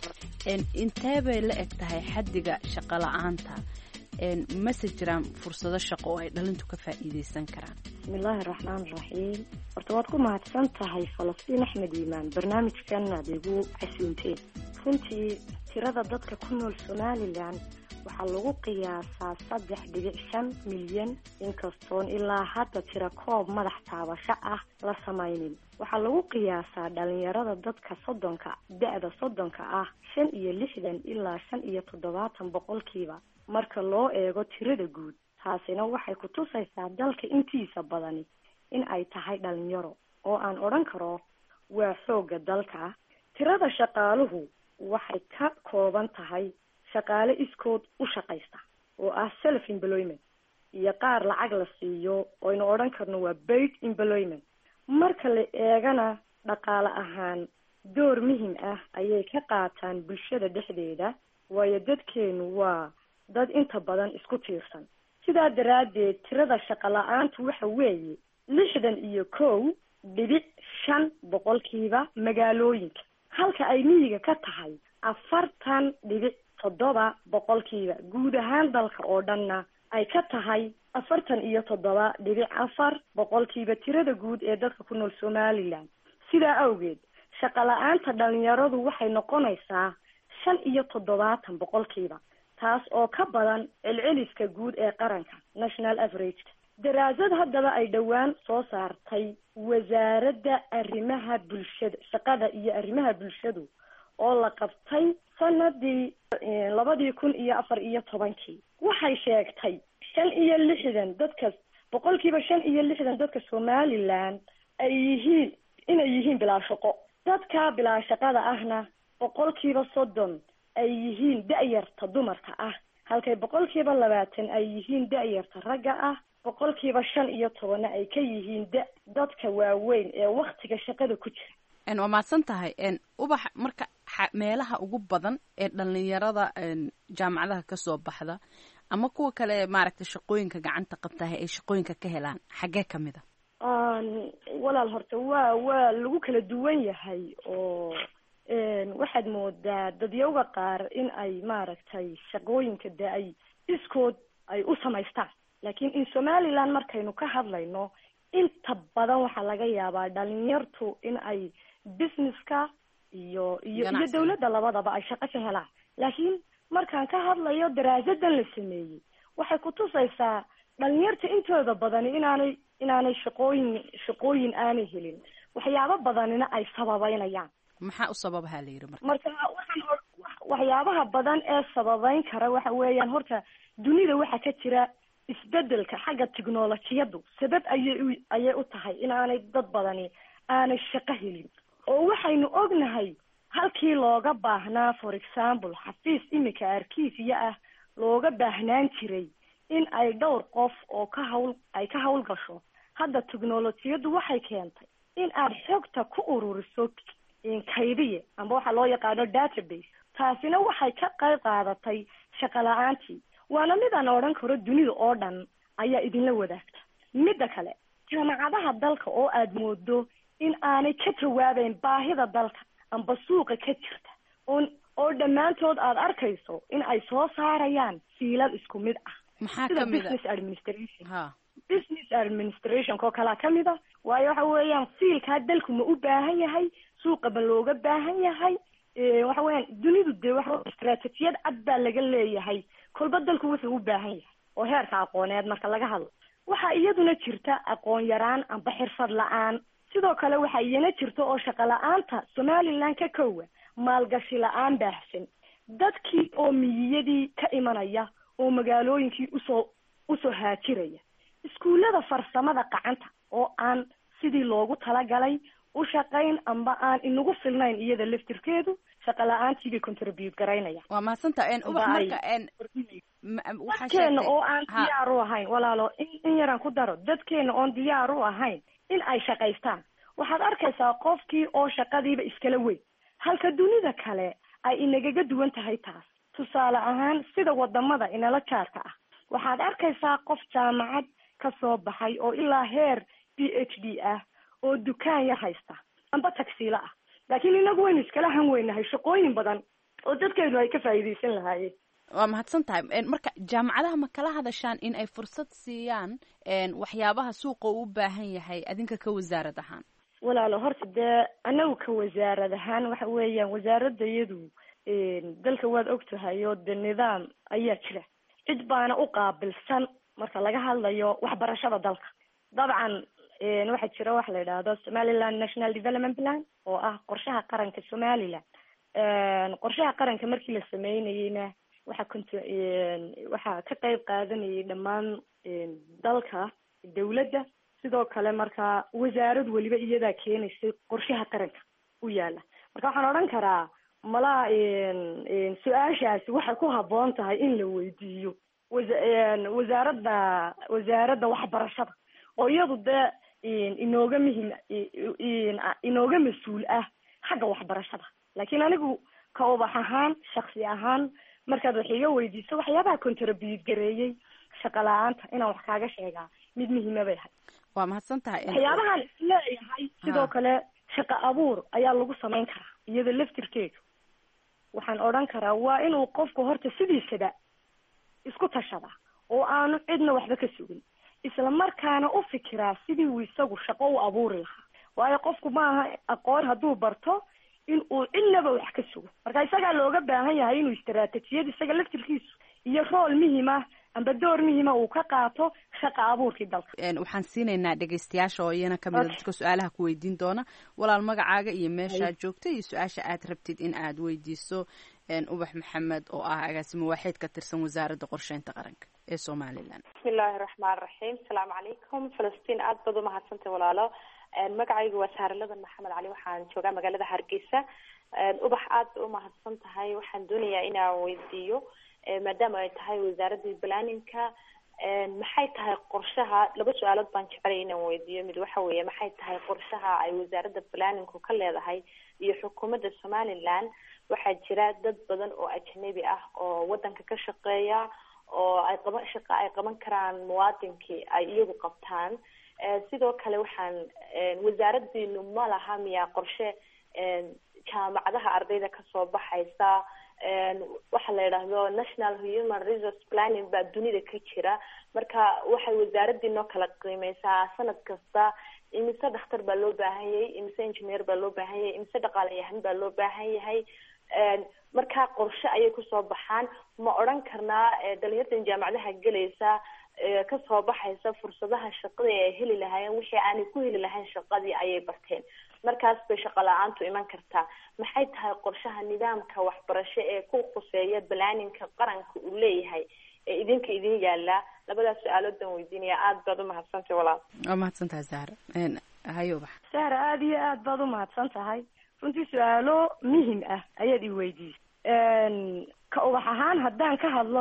intee bay la eg tahay xaddiga shaqo la-aanta mase jiraan fursado shaqo oo ay dhalintu ka faa'iideysan karaan bismillaahi raxmaan raxiim horta waad ku mahadsan tahay falastiin axmed iimaan barnaamijkan aad igu casuunteen runtii tirada dadka ku nool somalilan waxaa lagu qiyaasaa saddex dhibic shan milyan inkastoon ilaa hadda tira koob madax taabasho ah la samaynin waxaa lagu qiyaasaa dhalinyarada dadka soddonka da-da soddonka ah shan iyo lixdan ilaa shan iyo toddobaatan boqolkiiba marka loo eego tirada guud taasina waxay ku tusaysaa dalka intiisa badani in ay tahay dhalinyaro oo aan odhan karo waa xoogga dalka tirada shaqaaluhu waxay ka kooban tahay shaqaale iskood u shaqaysta oo ah self employment iyo qaar lacag la siiyo oynu odhan karno waa paid employment marka la eegana dhaqaale ahaan door muhim ah ayay ka qaataan bulshada dhexdeeda waayo dadkeenu waa dad inta badan isku tiirsan sidaa daraaddeed tirada shaqo la-aantu waxa weeye lixdan iyo kow dhibic shan boqolkiiba magaalooyinka halka ay miyiga ka tahay afartan dhibic toddoba boqolkiiba guud ahaan dalka oo dhanna ay ka tahay afartan iyo toddoba dhibic afar boqolkiiba tirada guud ee dadka ku nool somalilan sidaa awgeed shaqo la-aanta dhalinyaradu waxay noqonaysaa shan iyo toddobaatan boqolkiiba taas oo ka badan celceliska guud ee qaranka national averageka daraasad haddaba ay dhowaan soo saartay wasaaradda arrimaha bulshada shaqada iyo arrimaha bulshadu oo la qabtay sanadii labadii kun iyo afar iyo tobankii waxay sheegtay shan iyo lixdan dadka boqolkiiba shan iyo lixdan dadka somalilan ay yihiin inay yihiin bilaa shaqo dadka bilaa shaqada ahna boqolkiiba soddon ay yihiin da-yarta dumarka ah halkay boqolkiiba labaatan ay yihiin da-yarta ragga ah boqolkiiba shan iyo tobanna ay ka yihiin da dadka waaweyn ee waktiga shaqada ku jira waa mahadsan tahay ubax marka meelaha ugu badan ee dhalinyarada jaamacadaha kasoo baxda ama kuwa kale maaragtay shaqooyinka gacanta qabtaha ay shaqooyinka ka helaan xaggee kamid a walaal horta waa waa lagu kala duwan yahay oo waxaad moodaa dadyawga qaar in ay maaragtay shaqooyinka de ay iskood ay u samaystaan laakiin in somaliland markaynu ka hadlayno inta badan waxaa laga yaabaa dhalinyartu in ay businesska iyo iyo iyo dawladda labadaba ay shaqo ka helaan laakiin markaan ka hadlayo daraasadan la sameeyey waxay kutusaysaa dhalinyarta intooda badani inaanay inaanay shaqooyin shaqooyin aanay helin waxyaabo badanina ay sababeynayaan maxaa u sababaha la yidhi marka marka waxaan waxyaabaha badan ee sababeyn kara waxa weeyaan horta dunida waxaa ka jira isbedelka xagga technolojiyadu sabab ayay u ayay u tahay inaanay dad badani aanay shaqo helin oo waxaynu ognahay halkii looga baahnaa for example xafiis iminka arkiisiya ah looga baahnaan jiray in ay dhowr qof oo ka hawl ay ka hawl gasho hadda technolojiyadu waxay keentay in aad xogta ku ururiso kaydiye amba waxaa loo yaqaano database taasina waxay ka qayb qaadatay shaqo la-aantii waana mid aan odhan karo dunida oo dhan ayaa idinla wadaagta midda kale jaamacadaha dalka oo aad moodo in aanay ka jawaabeyn baahida dalka amba suuqa ka jirta oon oo dhammaantood aada arkayso in ay soo saarayaan fiilad isku mid ah maxaa sida kamid business administration ha business administration oo kalaa kamid a waayo waxa weeyaan fiilkaa dalku ma u baahan yahay suuqa ma looga baahan yahay waxa weeyaan dunidu dee waxa istaraatijiyad cad baa laga leeyahay kolba dalku wuxuu u baahan yahay oo heerka aqooneed marka laga hadlo waxaa iyaduna jirta aqoon yaraan amba xirfad la-aan sidoo kale waxaa iyana jirta oo shaqo la-aanta somaliland ka kowa maalgashi la-aan baahsan dadkii oo miyiyadii ka imanaya oo magaalooyinkii usoo usoo haajiraya iskuullada farsamada gacanta oo aan sidii loogu talagalay u shaqayn amba aan inagu filnayn iyada laftirkeedu shaqa la-aantii bay contribute garaynaya waa mahadsanta ubax marka dadkeena oo aan diyaar u ahayn walaalo in yaraan ku daro dadkeena oon diyaar u ahayn in ay shaqaystaan waxaad arkaysaa qofkii oo shaqadiiba iskala weyn halka dunida kale ay inagaga duwan tahay taas tusaale ahaan sida wadamada inala jaarka ah waxaad arkaysaa qof jaamacad ka soo baxay oo ilaa heer b h d ah oo dukaan yar haysta amba tagsiilo ah laakiin inagu waynu iskala han weynahay shaqooyin badan oo dadkeenu ay ka faa'iidaysan lahaayeen waa mahadsan tahay marka jaamacadaha ma kala hadashaan in ay fursad siiyaan waxyaabaha suuqa uu u baahan yahay adinka ka wasaarad ahaan walaalo horta dee anagu ka wasaarad ahaan waxa weeyaan wasaaradda iyadu dalka waad og tahay oo de nidaam ayaa jira cid baana u qaabilsan marka laga hadlayo waxbarashada dalka dabcan waxaa jira waxa la yidhaahdo somaliland national development plan oo ah qorshaha qaranka somaliland qorshaha qaranka markii la sameynayeyna waxaa cont waxaa ka qeyb qaadanayay dhammaan dalka dawladda sidoo kale marka wasaarad weliba iyadaa keenaysay qorshaha qaranka u yaala marka waxaan odhan karaa malaa su-aashaasi waxay ku habboon tahay in la weydiiyo wasa- wasaaradda wasaaradda waxbarashada oo iyadu dee inooga muhim inooga mas-uul ah xagga waxbarashada laakiin anigu ka ubax ahaan shaksi ahaan markaad wax iga weydiiso waxyaabaha contribute gareeyey shaqa la-aanta inaan wax kaaga sheegaa mid muhiima bay ahay waa mahadsan tahay waxyaabahaan isleeyahay sidoo kale shaqo abuur ayaa lagu samayn karaa iyada laftirkeedu waxaan odhan karaa waa inuu qofku horta sidiisaba isku tashada oo aanu cidna waxba ka sugin isla markaana u fikiraa sidii uu isagu shaqo u abuuri lahaa waayo qofku maaha aqoon hadduu barto in uu cidnaba wax ka sugo marka isagaa looga baahan yahay inuu istaraatijiyad isaga laftirkiisu iyo rool muhima amba door muhima uu ka qaato shaqa abuurkii dalka waxaan siinaynaa dhegaystayaasha oo iyana kamid a dadka su-aalaha ku weydiin doona walaal magacaaga iyo meeshaad joogta iyo su-aasha aad rabtid in aad weydiiso ubax maxamed oo ah agaasimo waaxeed ka tirsan wasaaradda qorsheynta qaranka ee somalilan bismillahi raxmaan raxiim asalaamu calaykum falastiin aad baad umahadsantay walaalo magacaygu waa saaraladan maxamed cali waxaan joogaa magaalada hargeysa ubax aad ba umahadsan tahay waxaan doonayaa inaan weydiiyo maadaama ay tahay wasaaradda planninka maxay tahay qorshaha laba su-aalood baan jecelay inaan weydiiyo mid waxa weeye maxay tahay qorshaha ay wasaaradda planninku ka leedahay iyo xukuumadda somaliland waxaa jira dad badan oo ajnabi ah oo wadanka ka shaqeeya oo ay qaban shaqa ay qaban karaan muwaadinkii ay iyagu qabtaan sidoo kale waxaan wasaaradiinu ma laha miyaa qorshe jaamacadaha ardayda kasoo baxaysa waxa la yidhaahdo national human resource planning baa dunida ka jira marka waxay wasaaradiinoo kala qiimeysaa sanad kasta imise dhakhtar baa loo baahan yahay imise engineer baa loo baahan yahay imise dhaqaalayahan baa loo baahan yahay markaa qorshe ayay kusoo baxaan ma odhan karnaa dhalinyartan jaamacadaha gelaysa kasoo baxaysa fursadaha shaqadii ay heli lahaayeen wixii aanay ku heli lahayn shaqadii ayay barteen markaas bay shaqo la-aantu iman kartaa maxay tahay qorshaha nidaamka waxbarasho ee ku khuseeya balaaninka qaranka uu leeyahay ee idinka idin yaala labadaas su-aalood baan weydiinaya aada baad umahadsantay walaal waa mahadsan tahay zahra hayo ubax sahra aada iyo aad baad umahadsan tahay runtii su-aalo muhim ah ayaad i weydiisay ka ubax ahaan haddaan ka hadlo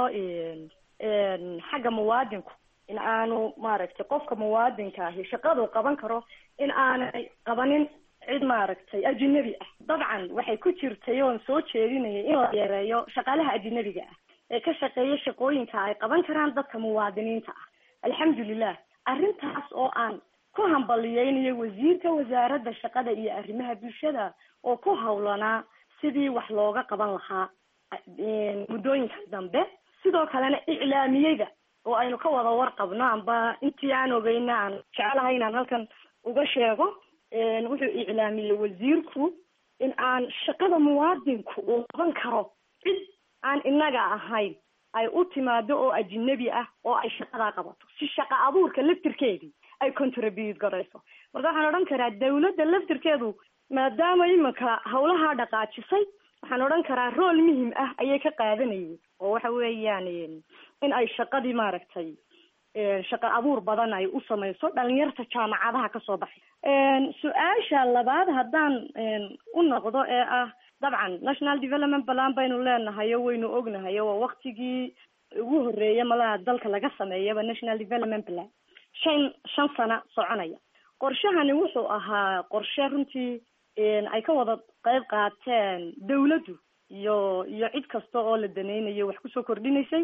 xagga muwaadinku in aanu maaragtay qofka muwaadinka ahi shaqadu qaban karo in aanay qabanin cid maaragtay ajinabi ah dabcan waxay ku jirtay oon soo jeedinayay in la yareeyo shaqaalaha ajinabiga ah ee ka shaqeeya shaqooyinka ay qaban karaan dadka muwaadiniinta ah alxamdulilah arrintaas oo aan ku hambaliyeynayo wasiirka wasaaradda shaqada iyo arrimaha bulshada oo ku hawlanaa sidii wax looga qaban lahaa muddooyinka dambe sidoo kalena iclaamiyeyda oo aynu ka wada warqabno amba intii aan ogeyna aan jecelahay inaan halkan uga sheego wuxuu iclaamiyey wasiirku in aan shaqada muwaadinku uu qaban karo cid aan inaga ahayn ay u timaado oo ajinabi ah oo ay shaqadaa qabato si shaqa abuurka laftirkeedii ay contribute garayso marka waxaan odhan karaa dawladda laftirkeedu maadaama iminka hawlahaa dhaqaajisay waxaan odhan karaa rool muhim ah ayay ka qaadanayeen oo waxa weeyaan in ay shaqadii maaragtay shaqa abuur badan ay u samayso dhalinyarta jaamacadaha kasoo baxay su-aasha labaad haddaan u noqdo ee ah dabcan national development plan baynu leenahayo waynu ognahayo waa waktigii ugu horeeya malaha dalka laga sameeyaba national development plan shan shan sano soconaya qorshahani wuxuu ahaa qorshe runtii ay ka wada qeyb qaateen dawladdu iyo iyo cid kasta oo la daneynayo wax kusoo kordhinaysay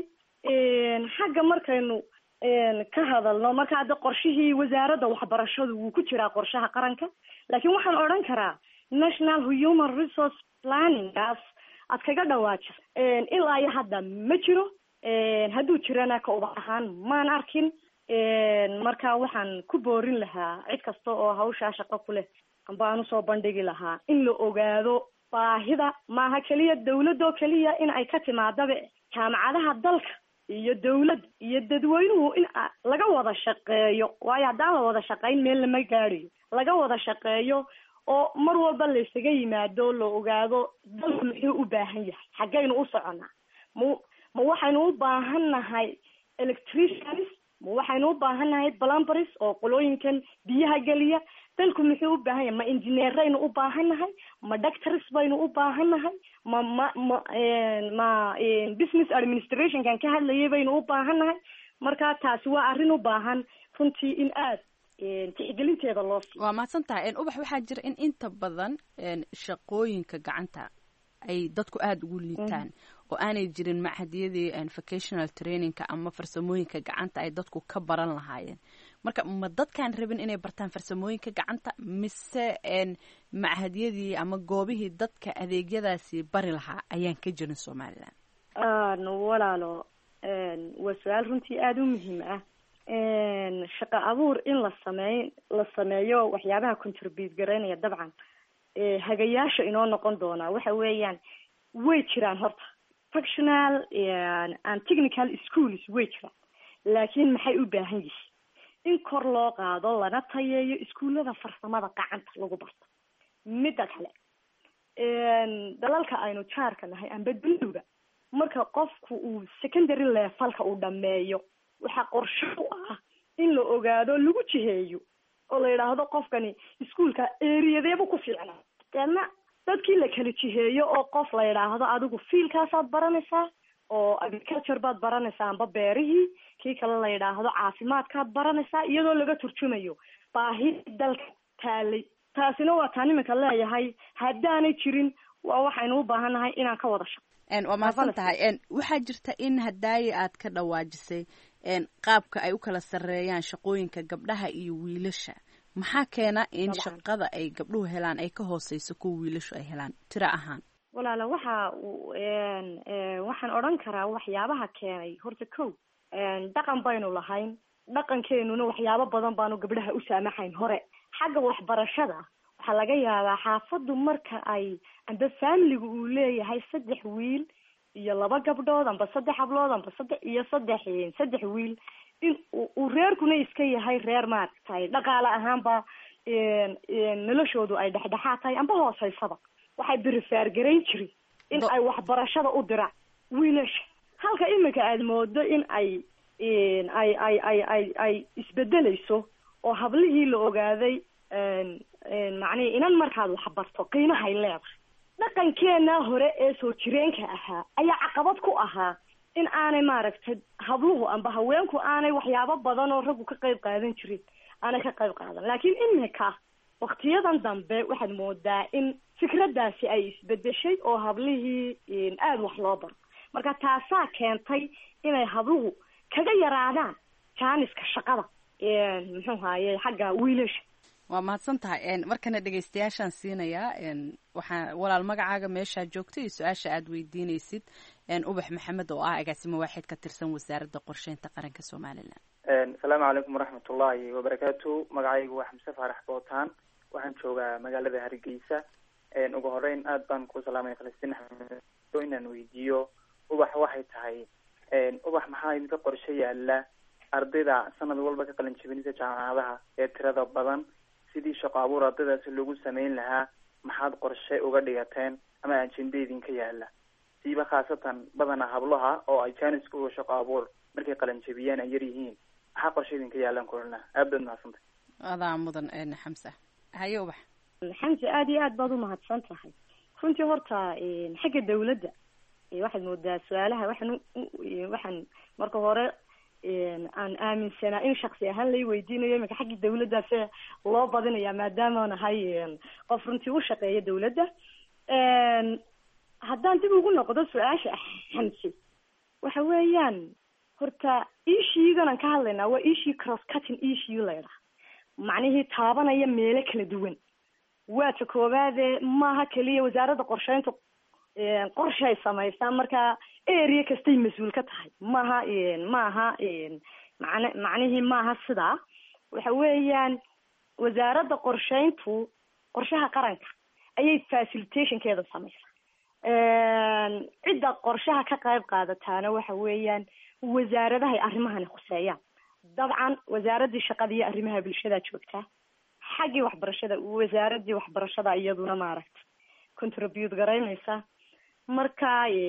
xagga markaynu ka hadalno marka hadda qorshihii wasaaradda waxbarashadu wuu ku jiraa qorshaha qaranka laakiin waxaan odhan karaa national human resource planningaas aad kaga dhawaajiso ilaa iyo hadda ma jiro hadduu jirana ka ubax ahaan maan arkin marka waxaan ku boorin lahaa cid kasta oo hawshaa shaqo ku leh amba aan usoo bandhigi lahaa in la ogaado baahida maaha keliya dawladoo keliya in ay ka timaadaba jaamacadaha dalka iyo dawladda iyo dadweynuhu in laga wada shaqeeyo waayo haddaan la wada shaqayn meel lama gaadhayo laga wada shaqeeyo oo mar walba la isaga yimaado la ogaado dalku muxuu u baahan yahay xaggaynu u soconaa ma ma waxaynu u baahan nahay electricians ma waxaynu u baahan nahay plumberis oo qolooyinkan biyaha geliya dalku muxuu u baahan yahay ma engineeraynu u baahan nahay ma doctors baynu u baahan nahay ma ma ma ma business administrationkan ka hadlayay baynu u baahan nahay marka taasi waa arrin u baahan runtii in aad tixgelinteeda loo siiyo waa mahadsan tahay ubax waxaa jira in inta badan shaqooyinka gacanta ay dadku aada ugu liitaan oo aanay jirin machadyadii vocational trainingka ama farsamooyinka gacanta ay dadku ka baran lahaayeen marka ma dadkaan rabin inay bartaan farsamooyinka gacanta mise machadyadii ama goobihii dadka adeegyadaasi bari lahaa ayaan ka jirin somalilan walaalo waa su-aal runtii aada u muhiim ah shaqa abuur in la sameey la sameeyo waxyaabaha contribute garaynaya dabcan hagayaasha inoo noqon doonaa waxa weeyaan way jiraan horta functional and technical schools way jiraan laakiin maxay u baahan yihiin in kor loo qaado lana tayeeyo iskuullada farsamada gacanta lagu barto midda kale dalalka aynu jaarka nahay amba dunduga marka qofku uu secondary levelka uu dhameeyo waxaa qorsho u ah in la ogaado lagu jiheeyo oo la yidhaahdo qofkani iskuolka eriyadeeba ku fiicnaa deedna dadkii la kala jiheeyo oo qof la yidhaahdo adigu fiilkaasaad baranaysaa oo agriculture baad baranaysaa amba beerihii kii kale la yidhaahdo caafimaadkaad baranaysaa iyadoo laga turjumayo baahi dalka taalay taasina waa taan iminka leeyahay haddaanay jirin waa waxaynu u baahannahay inaan ka wada shaqo waa mahadsan tahay waxaa jirta in hadaaye aad ka dhawaajisay qaabka ay u kala sareeyaan shaqooyinka gabdhaha iyo wiilasha maxaa keena in shaqada ay gabdhuhu helaan ay ka hooseyso kuwa wiilashu ay helaan tiro ahaan walaala waxa waxaan odhan karaa waxyaabaha keenay horta kow dhaqan baynu lahayn dhaqankeenuna waxyaabo badan baanu gabdhaha u saamaxayn hore xagga waxbarashada waxaa laga yaabaa xaafaddu marka ay amba faamiliga uu leeyahay saddex wiil iyo laba gabdhood amba saddex hablood amba saddex iyo saddex saddex wiil in uu reerkuna iska yahay reer maaragtay dhaqaale ahaanba noloshoodu ay dhexdhexaad tahay amba hooseysaba waxay berifaar garayn jirin in ay waxbarashada u diraan wiilasha halka iminka aada moodo in ay ay ay ay ay ay isbedeleyso oo hablihii la ogaaday macnihi inan markaad waxbarto qiimahay leedahay dhaqankeena hore ee soo jireenka ahaa ayaa caqabad ku ahaa in aanay maaragtay habluhu amba haweenku aanay waxyaabo badan oo raggu ka qayb qaadan jirin aanay ka qayb qaadan laakiin imika waktiyadan dambe waxaad moodaa in fikraddaasi ay isbedeshay oo hablihii aada wax loo baro marka taasaa keentay inay habluhu kaga yaraadaan jaaniska shaqada muxuu haaye xagga wiilasha waa mahadsan tahay markana dhegeystayaashaan siinayaa waxaa walaal magacaaga meeshaa joogto iyo su-aasha aad weydiinaysid ubax maxamed oo ah agaasimo waaxid ka tirsan wasaaradda qorsheynta qaranka somalilan asalaamu calaykum waraxmat ullahi wabarakaatu magacaygu waa xamse faarax bootaan waxaan joogaa magaalada hargeysa ugu horeyn aad baan ku salaamaya falastiin axmed inaan weydiiyo ubax waxay tahay ubax maxaa idinka qorshe yaala ardayda sanad walba ka qalin jebinaysa jaamacadaha ee tirada badan sidii shaqo abuur ardaydaasi loogu sameyn lahaa maxaad qorshe uga dhigateen ama ajenda idinka yaala siiba khaasatan badana hablaha oo ay jaaniska uga shaqo abuur markay qalin jebiyaan ay yar yihiin maxaa qorshe idinka yaalaan kulana aad baad mahadsantay adaa mudan xamsa haye ubax xamse aada iyo aad baad umahadsan tahay runtii horta xagga dawladda waxaad moodaa su-aalaha waxaan waxaan marka hore aan aaminsanaa in shaksi ahaan lay weydiinayo iminka xagga dawladdaase loo badinaya maadaama nahay qof runtii u shaqeeya dawladda haddaan dib ugu noqdo su-aasha xamse waxa weeyaan horta ishiigan aan ka hadlaynaa waa ishii cross cutting issue la ydhaha macnihii taabanaya meelo kala duwan waa ta koowaade maaha keliya wasaaradda qorsheynta qorshay samaysaa markaa area kastay mas-uul ka tahay maaha maaha man macnihii maaha sidaa waxa weeyaan wasaaradda qorsheyntu qorshaha qaranka ayay facilitationkeeda samaysaa cidda qorshaha ka qayb qaadataana waxa weeyaan wasaaradahay arrimahani khuseeyaan dabcan wasaaraddii shaqada iyo arrimaha bulshada joogtaa xaggii waxbarashada wasaaraddii waxbarashada iyaduna maaragta contribute garaynaysa marka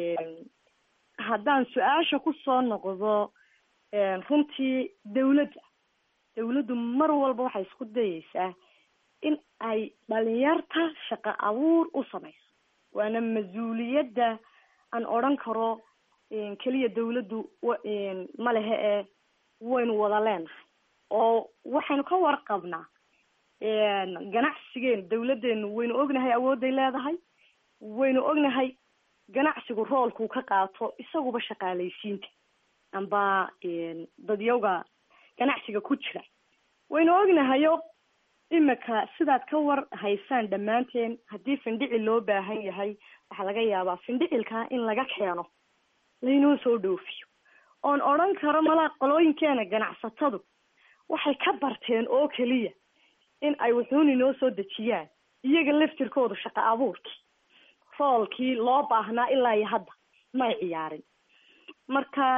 haddaan su-aasha kusoo noqdo runtii dawladda dawladdu mar walba waxay isku dayeysaa in ay dhalinyarta shaqo abuur u samayso waana mas-uuliyadda aan odhan karo keliya dawladdu ma lehe ee waynu wada leenahay oo waxaynu ka warqabnaa ganacsigeenu dawladdeenu waynu ognahay awoodday leedahay waynu ognahay ganacsigu roolkuu ka qaato isaguba shaqaalaysiinta amba dadyawga ganacsiga ku jira waynu ognahayo imika sidaad ka war haysaan dhammaanteen haddii findhicil loo baahan yahay waxaa laga yaabaa findhicilkaa in laga keeno laynoo soo dhoofiyo oon odhan karo malaa qolooyinkeena ganacsatadu waxay ka barteen oo keliya in ay wuxuun inoo soo dejiyaan iyaga laftirkoodu shaqo abuurkii roolkii loo baahnaa ilaa iyo hadda may ciyaarin marka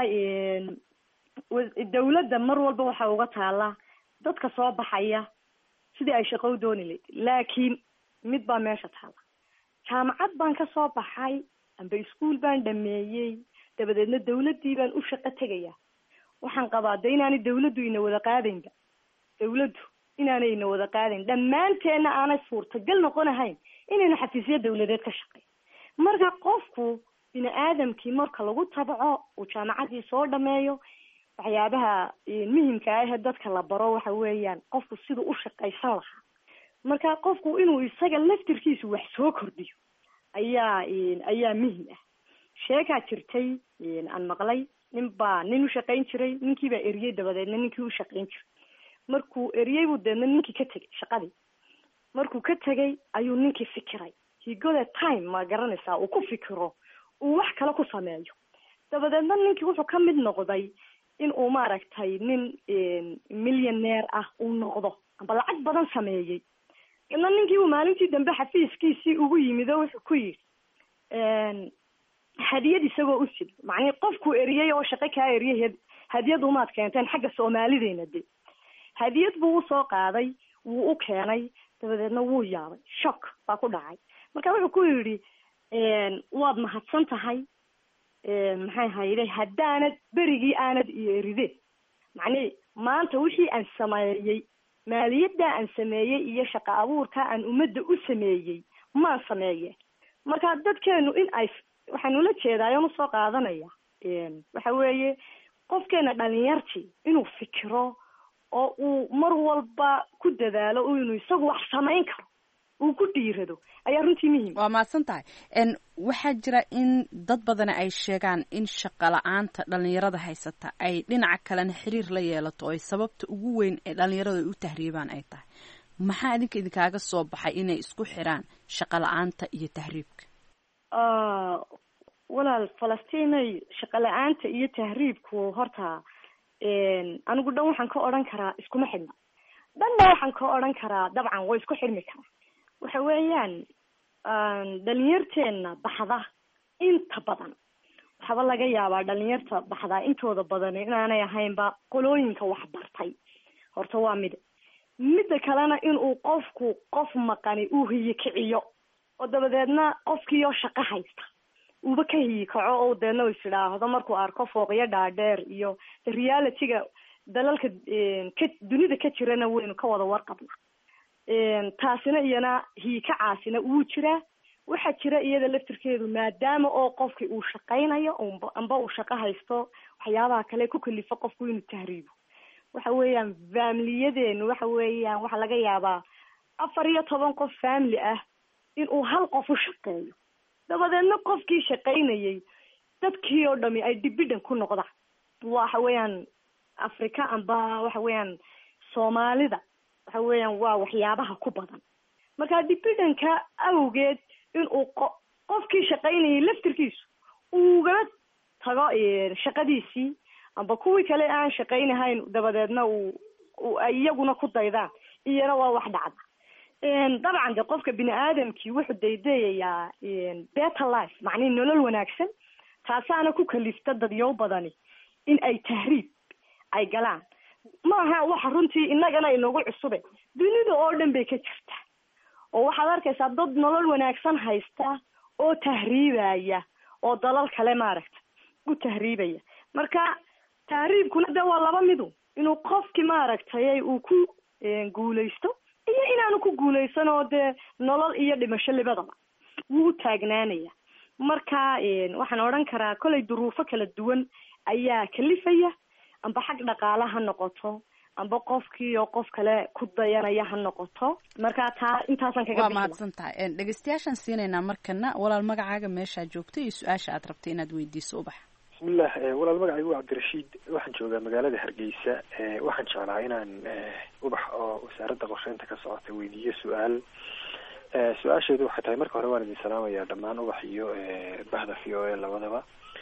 dawladda mar walba waxaa uga taala dadka soo baxaya sidii ay shaqo u dooni layd laakiin mid baa meesha taala jaamacad baan ka soo baxay amba iskuol baan dhameeyey dabadeedna dawladdii baan u shaqo tegaya waxaan qabaa de inaanay dawladdu ina wada qaadaynba dawladdu inaanay ina wada qaadayn dhammaanteenna aanay suurtagal noqon ahayn inaynu xafiisyo dawladeed ka shaqeyn marka qofku bini aadamkii marka lagu tabco uu jaamacadii soo dhameeyo waxyaabaha muhimka ah ee dadka la baro waxa weeyaan qofku siduu u shaqaysan lahaa marka qofku inuu isaga laftirkiisu wax soo kordhiyo ayaa ayaa muhim ah sheekaa jirtay aan maqlay nin baa nin u shaqayn jiray ninkii baa eriyey dabadeedna ninkii u shaqayn jiray markuu eriyey buu deedna ninkii ka tegay shaqadii markuu ka tegay ayuu ninkii fikiray higode time ma garanaysaa uu ku fikiro uu wax kale ku sameeyo dabadeedna ninkii wuxuu ka mid noqday in uu maaragtay nin millioneer ah uu noqdo amba lacag badan sameeyey ina ninkii uu maalintii dambe xafiiskiisii ugu yimid oo wuxuu ku yidhi hadiyad isagoo u sid macnii qofkuu eriyey oo shaqo kaa eriyay hadiyad umaad keenteen xagga soomaalideena de hadiyad buu usoo qaaday wuu u keenay dabadeedna wuu yaabay shock baa ku dhacay marka wuxuu ku yidhi waad mahadsan tahay maxay hayde haddaanad berigii aanad iyo eride macnii maanta wixii aan sameeyey maaliyadda aan sameeyey iyo shaqo abuurka aan ummadda u sameeyey maan sameeye marka dadkeenu in ay waxaan ula jeedaayon usoo qaadanaya waxa weeye qofkeena dhalinyartii inuu fikiro oo uu mar walba ku dadaalo inuu isagu wax samayn karo uu ku dhiirado ayaa runtii muhiim waa mahadsan tahay waxaa jira in dad badani ay sheegaan in shaqo la-aanta dhalinyarada haysata ay dhinaca kalena xiriir la yeelato oo ay sababta ugu weyn ee dhalinyaradu ay u tahriibaan ay tahay maxaa idinka idinkaaga soo baxay inay isku xiraan shaqo la-aanta iyo tahriibka walaal falastiinay shaqo la-aanta iyo tahriibku horta anigu dhan waxaan ka odhan karaa iskuma xidhna dhanna waxaan ka odhan karaa dabcan way isku xidhmi karaa waxa weeyaan dhalinyarteena baxda inta badan waxaaba laga yaabaa dhalinyarta baxdaa intooda badan inaanay ahaynba qolooyinka waxbartay horta waa mid midda kalena inuu qofku qof maqani uu hiyi kiciyo oo dabadeedna qofkiioo shaqo haysta uuba ka hiyi kaco oo deedna is idhaahdo markuu arko fooqyo dhaadheer iyo realityga dalalka ka dunida ka jirana waynu ka wada warqabna taasina iyana hiikacaasina wuu jiraa waxaa jira iyada laftirkeedu maadaama oo qofki uu shaqaynayo amba uu shaqo haysto waxyaabaha kale ku kalifo qofku inuu tahriibo waxa weeyaan faamiliyadeenu waxa weeyaan waxaa laga yaabaa afar iyo toban qof family ah inuu hal qof u shaqeeyo dabadeedna qofkii shaqaynayay dadkii oo dhami ay dibidhan ku noqdaan waxa weeyaan africa amba waxa weeyaan soomaalida waxa weeyaan waa waxyaabaha ku badan marka dibidhanka awgeed inuu qo qofkii shaqaynayay laftirkiisu ugala tago shaqadiisii amba kuwii kale aan shaqaynahayn dabadeedna uu ay iyaguna ku daydaan iyana waa wax dhacda dabcan de qofka bini aadamkii wuxuu daydayayaa better life macnihi nolol wanaagsan taasaana ku kalifta dadyow badani in ay tahriib ay galaan maaha waxa runtii innagana inagu cusube dunida oo dhan bay ka jirtaa oo waxaad arkaysaa dad nolol wanaagsan haysta oo tahriibaya oo dalal kale maaragta u tahriibaya marka tahriibkuna de waa laba midu inuu qofki maaragtay uu ku guulaysto iyo inaanu ku guulaysan oo dee nolol iyo dhimasho libadaba wuu u taagnaanaya marka waxaan odhan karaa kolay duruufo kala duwan ayaa kalifaya amba xag dhaqaale ha noqoto amba qofkii oo qof kale ku dayanaya ha noqoto marka taa intaasan kaga waa mahadsan tahay dhegeystayaashaan siinaynaa markana walaal magacaaga meeshaa joogto iyo su-aasha aad rabtay inaad weydiiso ubax bismillah walaal magacaygu waa cabdirashiid waxaan joogaa magaalada hargeysa waxaan jeclaa inaan ubax oo wasaaradda qorsheynta ka socota weydiiyo su-aal su-aasheedu waxay tahay marka hore waan idin salaamayaa dhammaan ubax iyo bahda v o a labadaba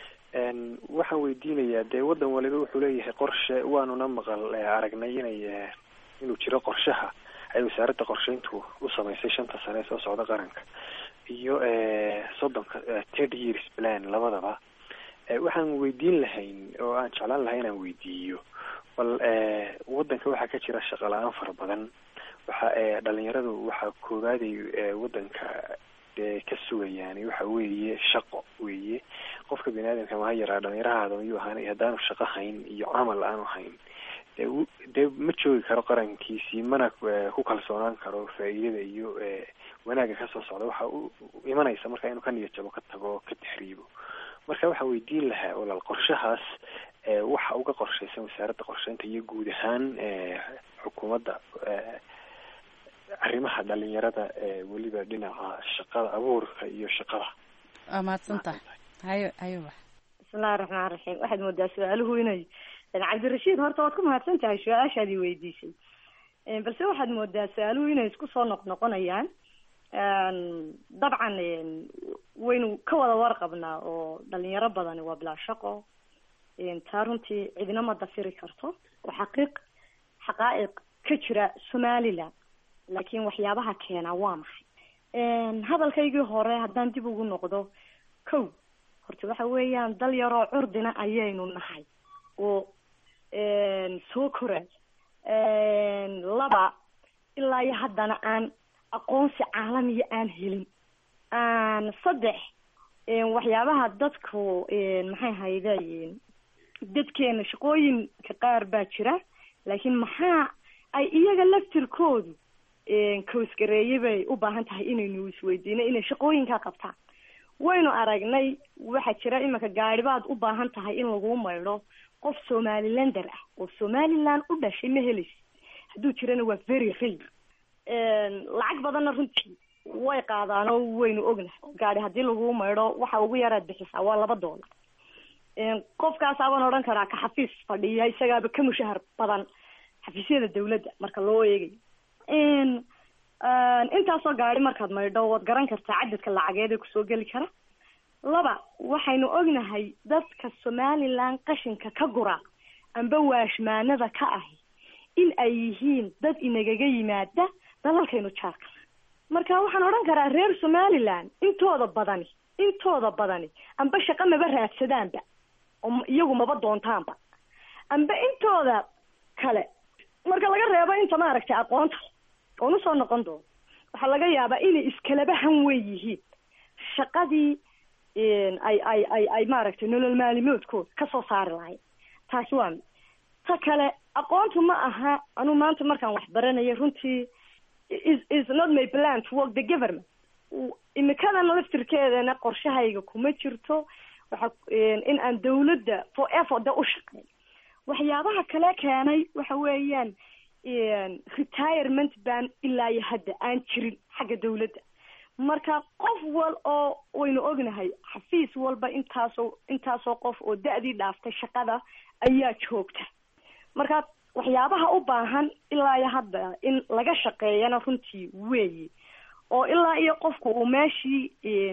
waxaan weydiinayaa dee waddan waliba wuxuu leeyahay qorshe waanuna maqal aragnay inay inuu jiro qorshaha ay wasaaradda qorsheyntu u samaysay shanta sane ee soo socda qaranka iyo soddonka third years plan labadaba waxaan weydiin lahayn oo aan jeclaan lahay inaan weydiiyo bal waddanka waxaa ka jira shaqo la-aan fara badan waxa dhalinyaradu waxaa koogaaday waddanka ka sugayaan waxa weeye shaqo weeye qofka bini aadamka maha yaraa dhalinyarahaada mayuu ahaan haddaanu shaqo hayn iyo camal aanu hayn de dee ma joogi karo qarankiisii mana ku kalsoonaan karo faa'iidada iyo wanaagga kasoo socda waxa u imanaysa marka inuu ka niyad jabo ka tago ka taxriibo marka waxaa weydiin lahaa walaal qorshahaas waxa uga qorshaysan wasaaradda qorsheynta iyo guud ahaan xukuumadda arrimaha dhalinyarada weliba dhinaca shaqada abuurka iyo shaqada waa mahadsan tahay hayo hayo wax bismillahi raxmaan raxiim waxaad moodaa su-aaluhu inay cabdirashiid horta waad ku mahadsan tahay su-aashaadii weydiisay balse waxaad moodaa su-aaluhu inay isku soo noqnoqonayaan dabcan waynu ka wada warqabnaa oo dhalinyaro badani waa bilaa shaqo taa runtii cidina ma dafiri karto oo xaqiiq xaqaa'iq ka jira somaliland laakiin waxyaabaha keenaa waa maxay hadalkaygii hore haddaan dib ugu noqdo kow horta waxa weeyaan dal yaroo curdina ayaynu nahay oo soo koray laba ilaa iyo haddana aan aqoonsi caalamiya aan helin saddex waxyaabaha dadku maxay hayday dadkeena shaqooyinka qaar baa jira laakiin maxaa ay iyaga laftirkoodu koosgareeye bay u baahan tahay inaynu isweydiino inay shaqooyinkaa qabtaan waynu aragnay waxaa jira iminka gaadhibaad u baahan tahay in lagu maydho qof somalilander ah oo somaliland u dhashay ma helaysa hadduu jirana waa very rare lacag badanna runtii way qaadaan oo waynu ognahay gaadhi haddii lagu maydho waxa ugu yaraad bixisaa waa laba doolar qofkaasabaan odhan karaa ka xafiis fadhiya isagaaba ka mushahar badan xafiisyada dawladda marka loo eegayo intaasoo gaari markaad maydho waad garan kartaa cadadka lacageed ee kusoo geli kara laba waxaynu ognahay dadka somaliland qashinka ka gura amba waashmaanada ka ahi in ay yihiin dad inagaga yimaada dalalkaynu jaarka marka waxaan odhan karaa reer somaliland intooda badani intooda badani amba shaqo maba raadsadaanba oo iyagu maba doontaanba amba intooda kale marka laga reebo inta maaragtay aqoonta oon usoo noqon doono waxaa laga yaabaa inay iskalaba han weyn yihiin shaqadii ay ay ay ay maaragtay nolol maalimoodkooda kasoo saari lahayd taasi waa mid ta kale aqoontu ma aha anuu maanta markaan wax baranaya runtii is is not my plan to work the government imikadan laftirkeedana qorshahayga kuma jirto waxa in aan dawladda for effort u shaqeeyo waxyaabaha kale keenay waxa weeyaan retirement ban ilaa iyo hadda aan jirin xagga dawladda marka qof wal oo waynu ognahay xafiis walba intaasoo intaasoo qof oo da-dii dhaaftay shaqada ayaa joogta marka waxyaabaha u baahan ilaa iyo hadda in laga shaqeeyana runtii weeyi oo ilaa iyo qofku uu meeshii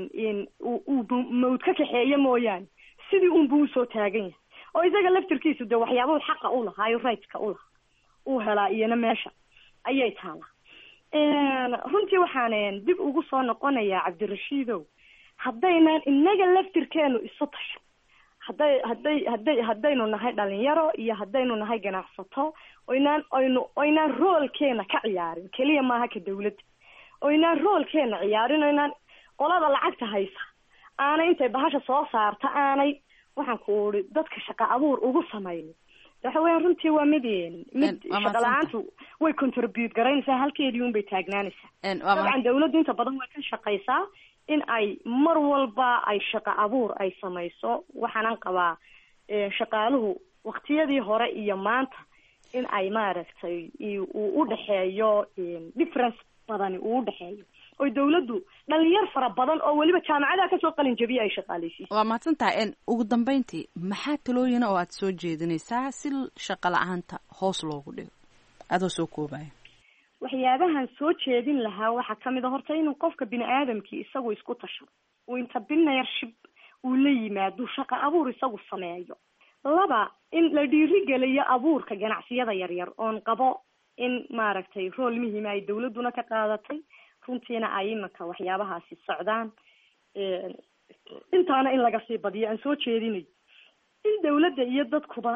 uu mawd ka kaxeeya mooyaane sidii unbuu usoo taagan yahay oo isaga laftirkiisu de waxyaabahu xaqa u lahaayo rightska u lahaa uu helaa iyana meesha ayay taalaa runtii waxaan dib ugu soo noqonayaa cabdirashiidow haddaynan inaga laftirkeenu isu tasho hadday hadday hadday haddaynu nahay dhalinyaro iyo haddaynu nahay ganacsato oynaan oynu oynaan roolkeena ka ciyaarin keliya maaha ka dawladda oynaan roolkeena ciyaarin oynaan qolada lacagta haysa aanay intay bahasha soo saarta aanay waxaan ku uri dadka shaqa abuur ugu samaynin waxa weeyaan runtii waa mid mid shaqa la-aantu way contribute garaynaysaa halkeedii un bay taagnaanaysaa dabcan dawladdu inta badan way ka shaqaysaa in ay mar walba ay shaqa abuur ay samayso waxaanan qabaa shaqaaluhu waktiyadii hore iyo maanta in ay maaragtay uu udhexeeyo difference badani uu udhexeeyo oy dawladdu dhalinyar fara badan oo weliba jaamacadaha kasoo qalin jabiya ay shaqaaleysiiso waa mahadsan tahay ugu dambeyntii maxaa talooyina oo aad soo jeedinaysaa si shaqa la-aanta hoos loogu dhigo adoo soo koobaya waxyaabahan soo jeedin lahaa waxaa kamid a horta inuu qofka bini aadamkii isagu isku tashado uu entrepreneurship uu la yimaado shaqa abuur isagu sameeyo laba in la dhiirigeliyo abuurka ganacsiyada yaryar oon qabo in maaragtay rool muhiima ay dawladduna ka qaadatay runtiina ay imanka waxyaabahaasi socdaan intaana in laga sii badiyo aan soo jeedinayo in dawladda iyo dadkuba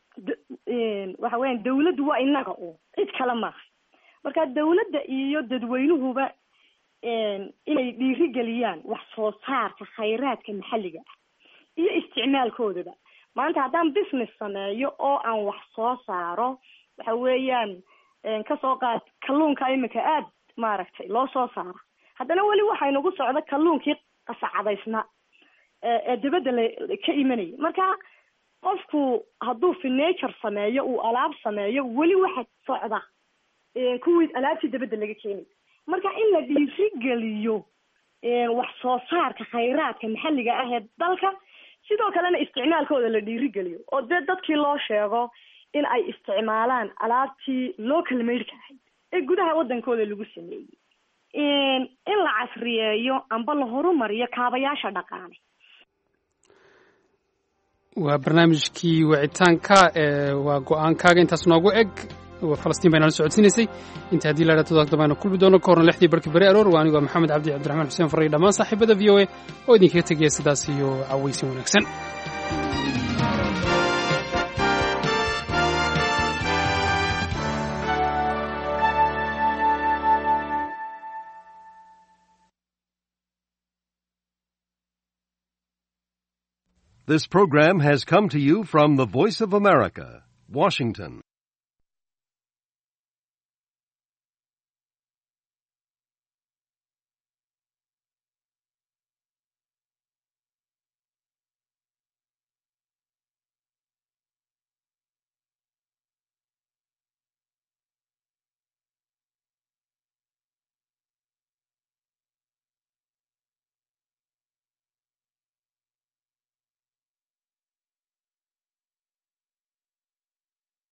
waxa weyan dawladdu waa inaga u cid kale maaha marka dawladda iyo dadweynuhuba inay dhiirigeliyaan wax soo saarka khayraadka maxalliga ah iyo isticmaalkoodaba maanta haddaan business sameeyo oo aan wax soo saaro waxa weeyaan kasoo qaad kalluunka iminka aad maaragtay loo soo saara haddana weli waxaynagu socda kalluunkii qasacadaysna ee dibadda la ka imanaya marka qofku hadduu furniture sameeyo uu alaab sameeyo weli waxa socda kuwii alaabtii dabadda laga keenay marka in la dhiirigeliyo wax soo saarka khayraadka maxalliga ah ee dalka sidoo kalena isticmaalkooda la dhiirigeliyo oo dee dadkii loo sheego in ay isticmaalaan alaabtii local madeka ahayd ee gudaha waddankooda lagu sameeyey in la casriyeeyo amba la horumariyo kaabayaasha dhaqaale waa barnaamijkii wicitaanka ee waa go-aankaaga intaas noogu eg falastiin bay nala socodsiinaysay inta haddii la idhaa todoba dambaynu kulmi doono ka horna lixdii barkii beri aroor waa anigoo maxamed cabdi cabdiraxmaan xuseen farray dhammaan saaxiibada v o a oo idinkaga tegaya sidaas iyo cawaysin wanaagsan This program has come to you from the Voice of America, Washington.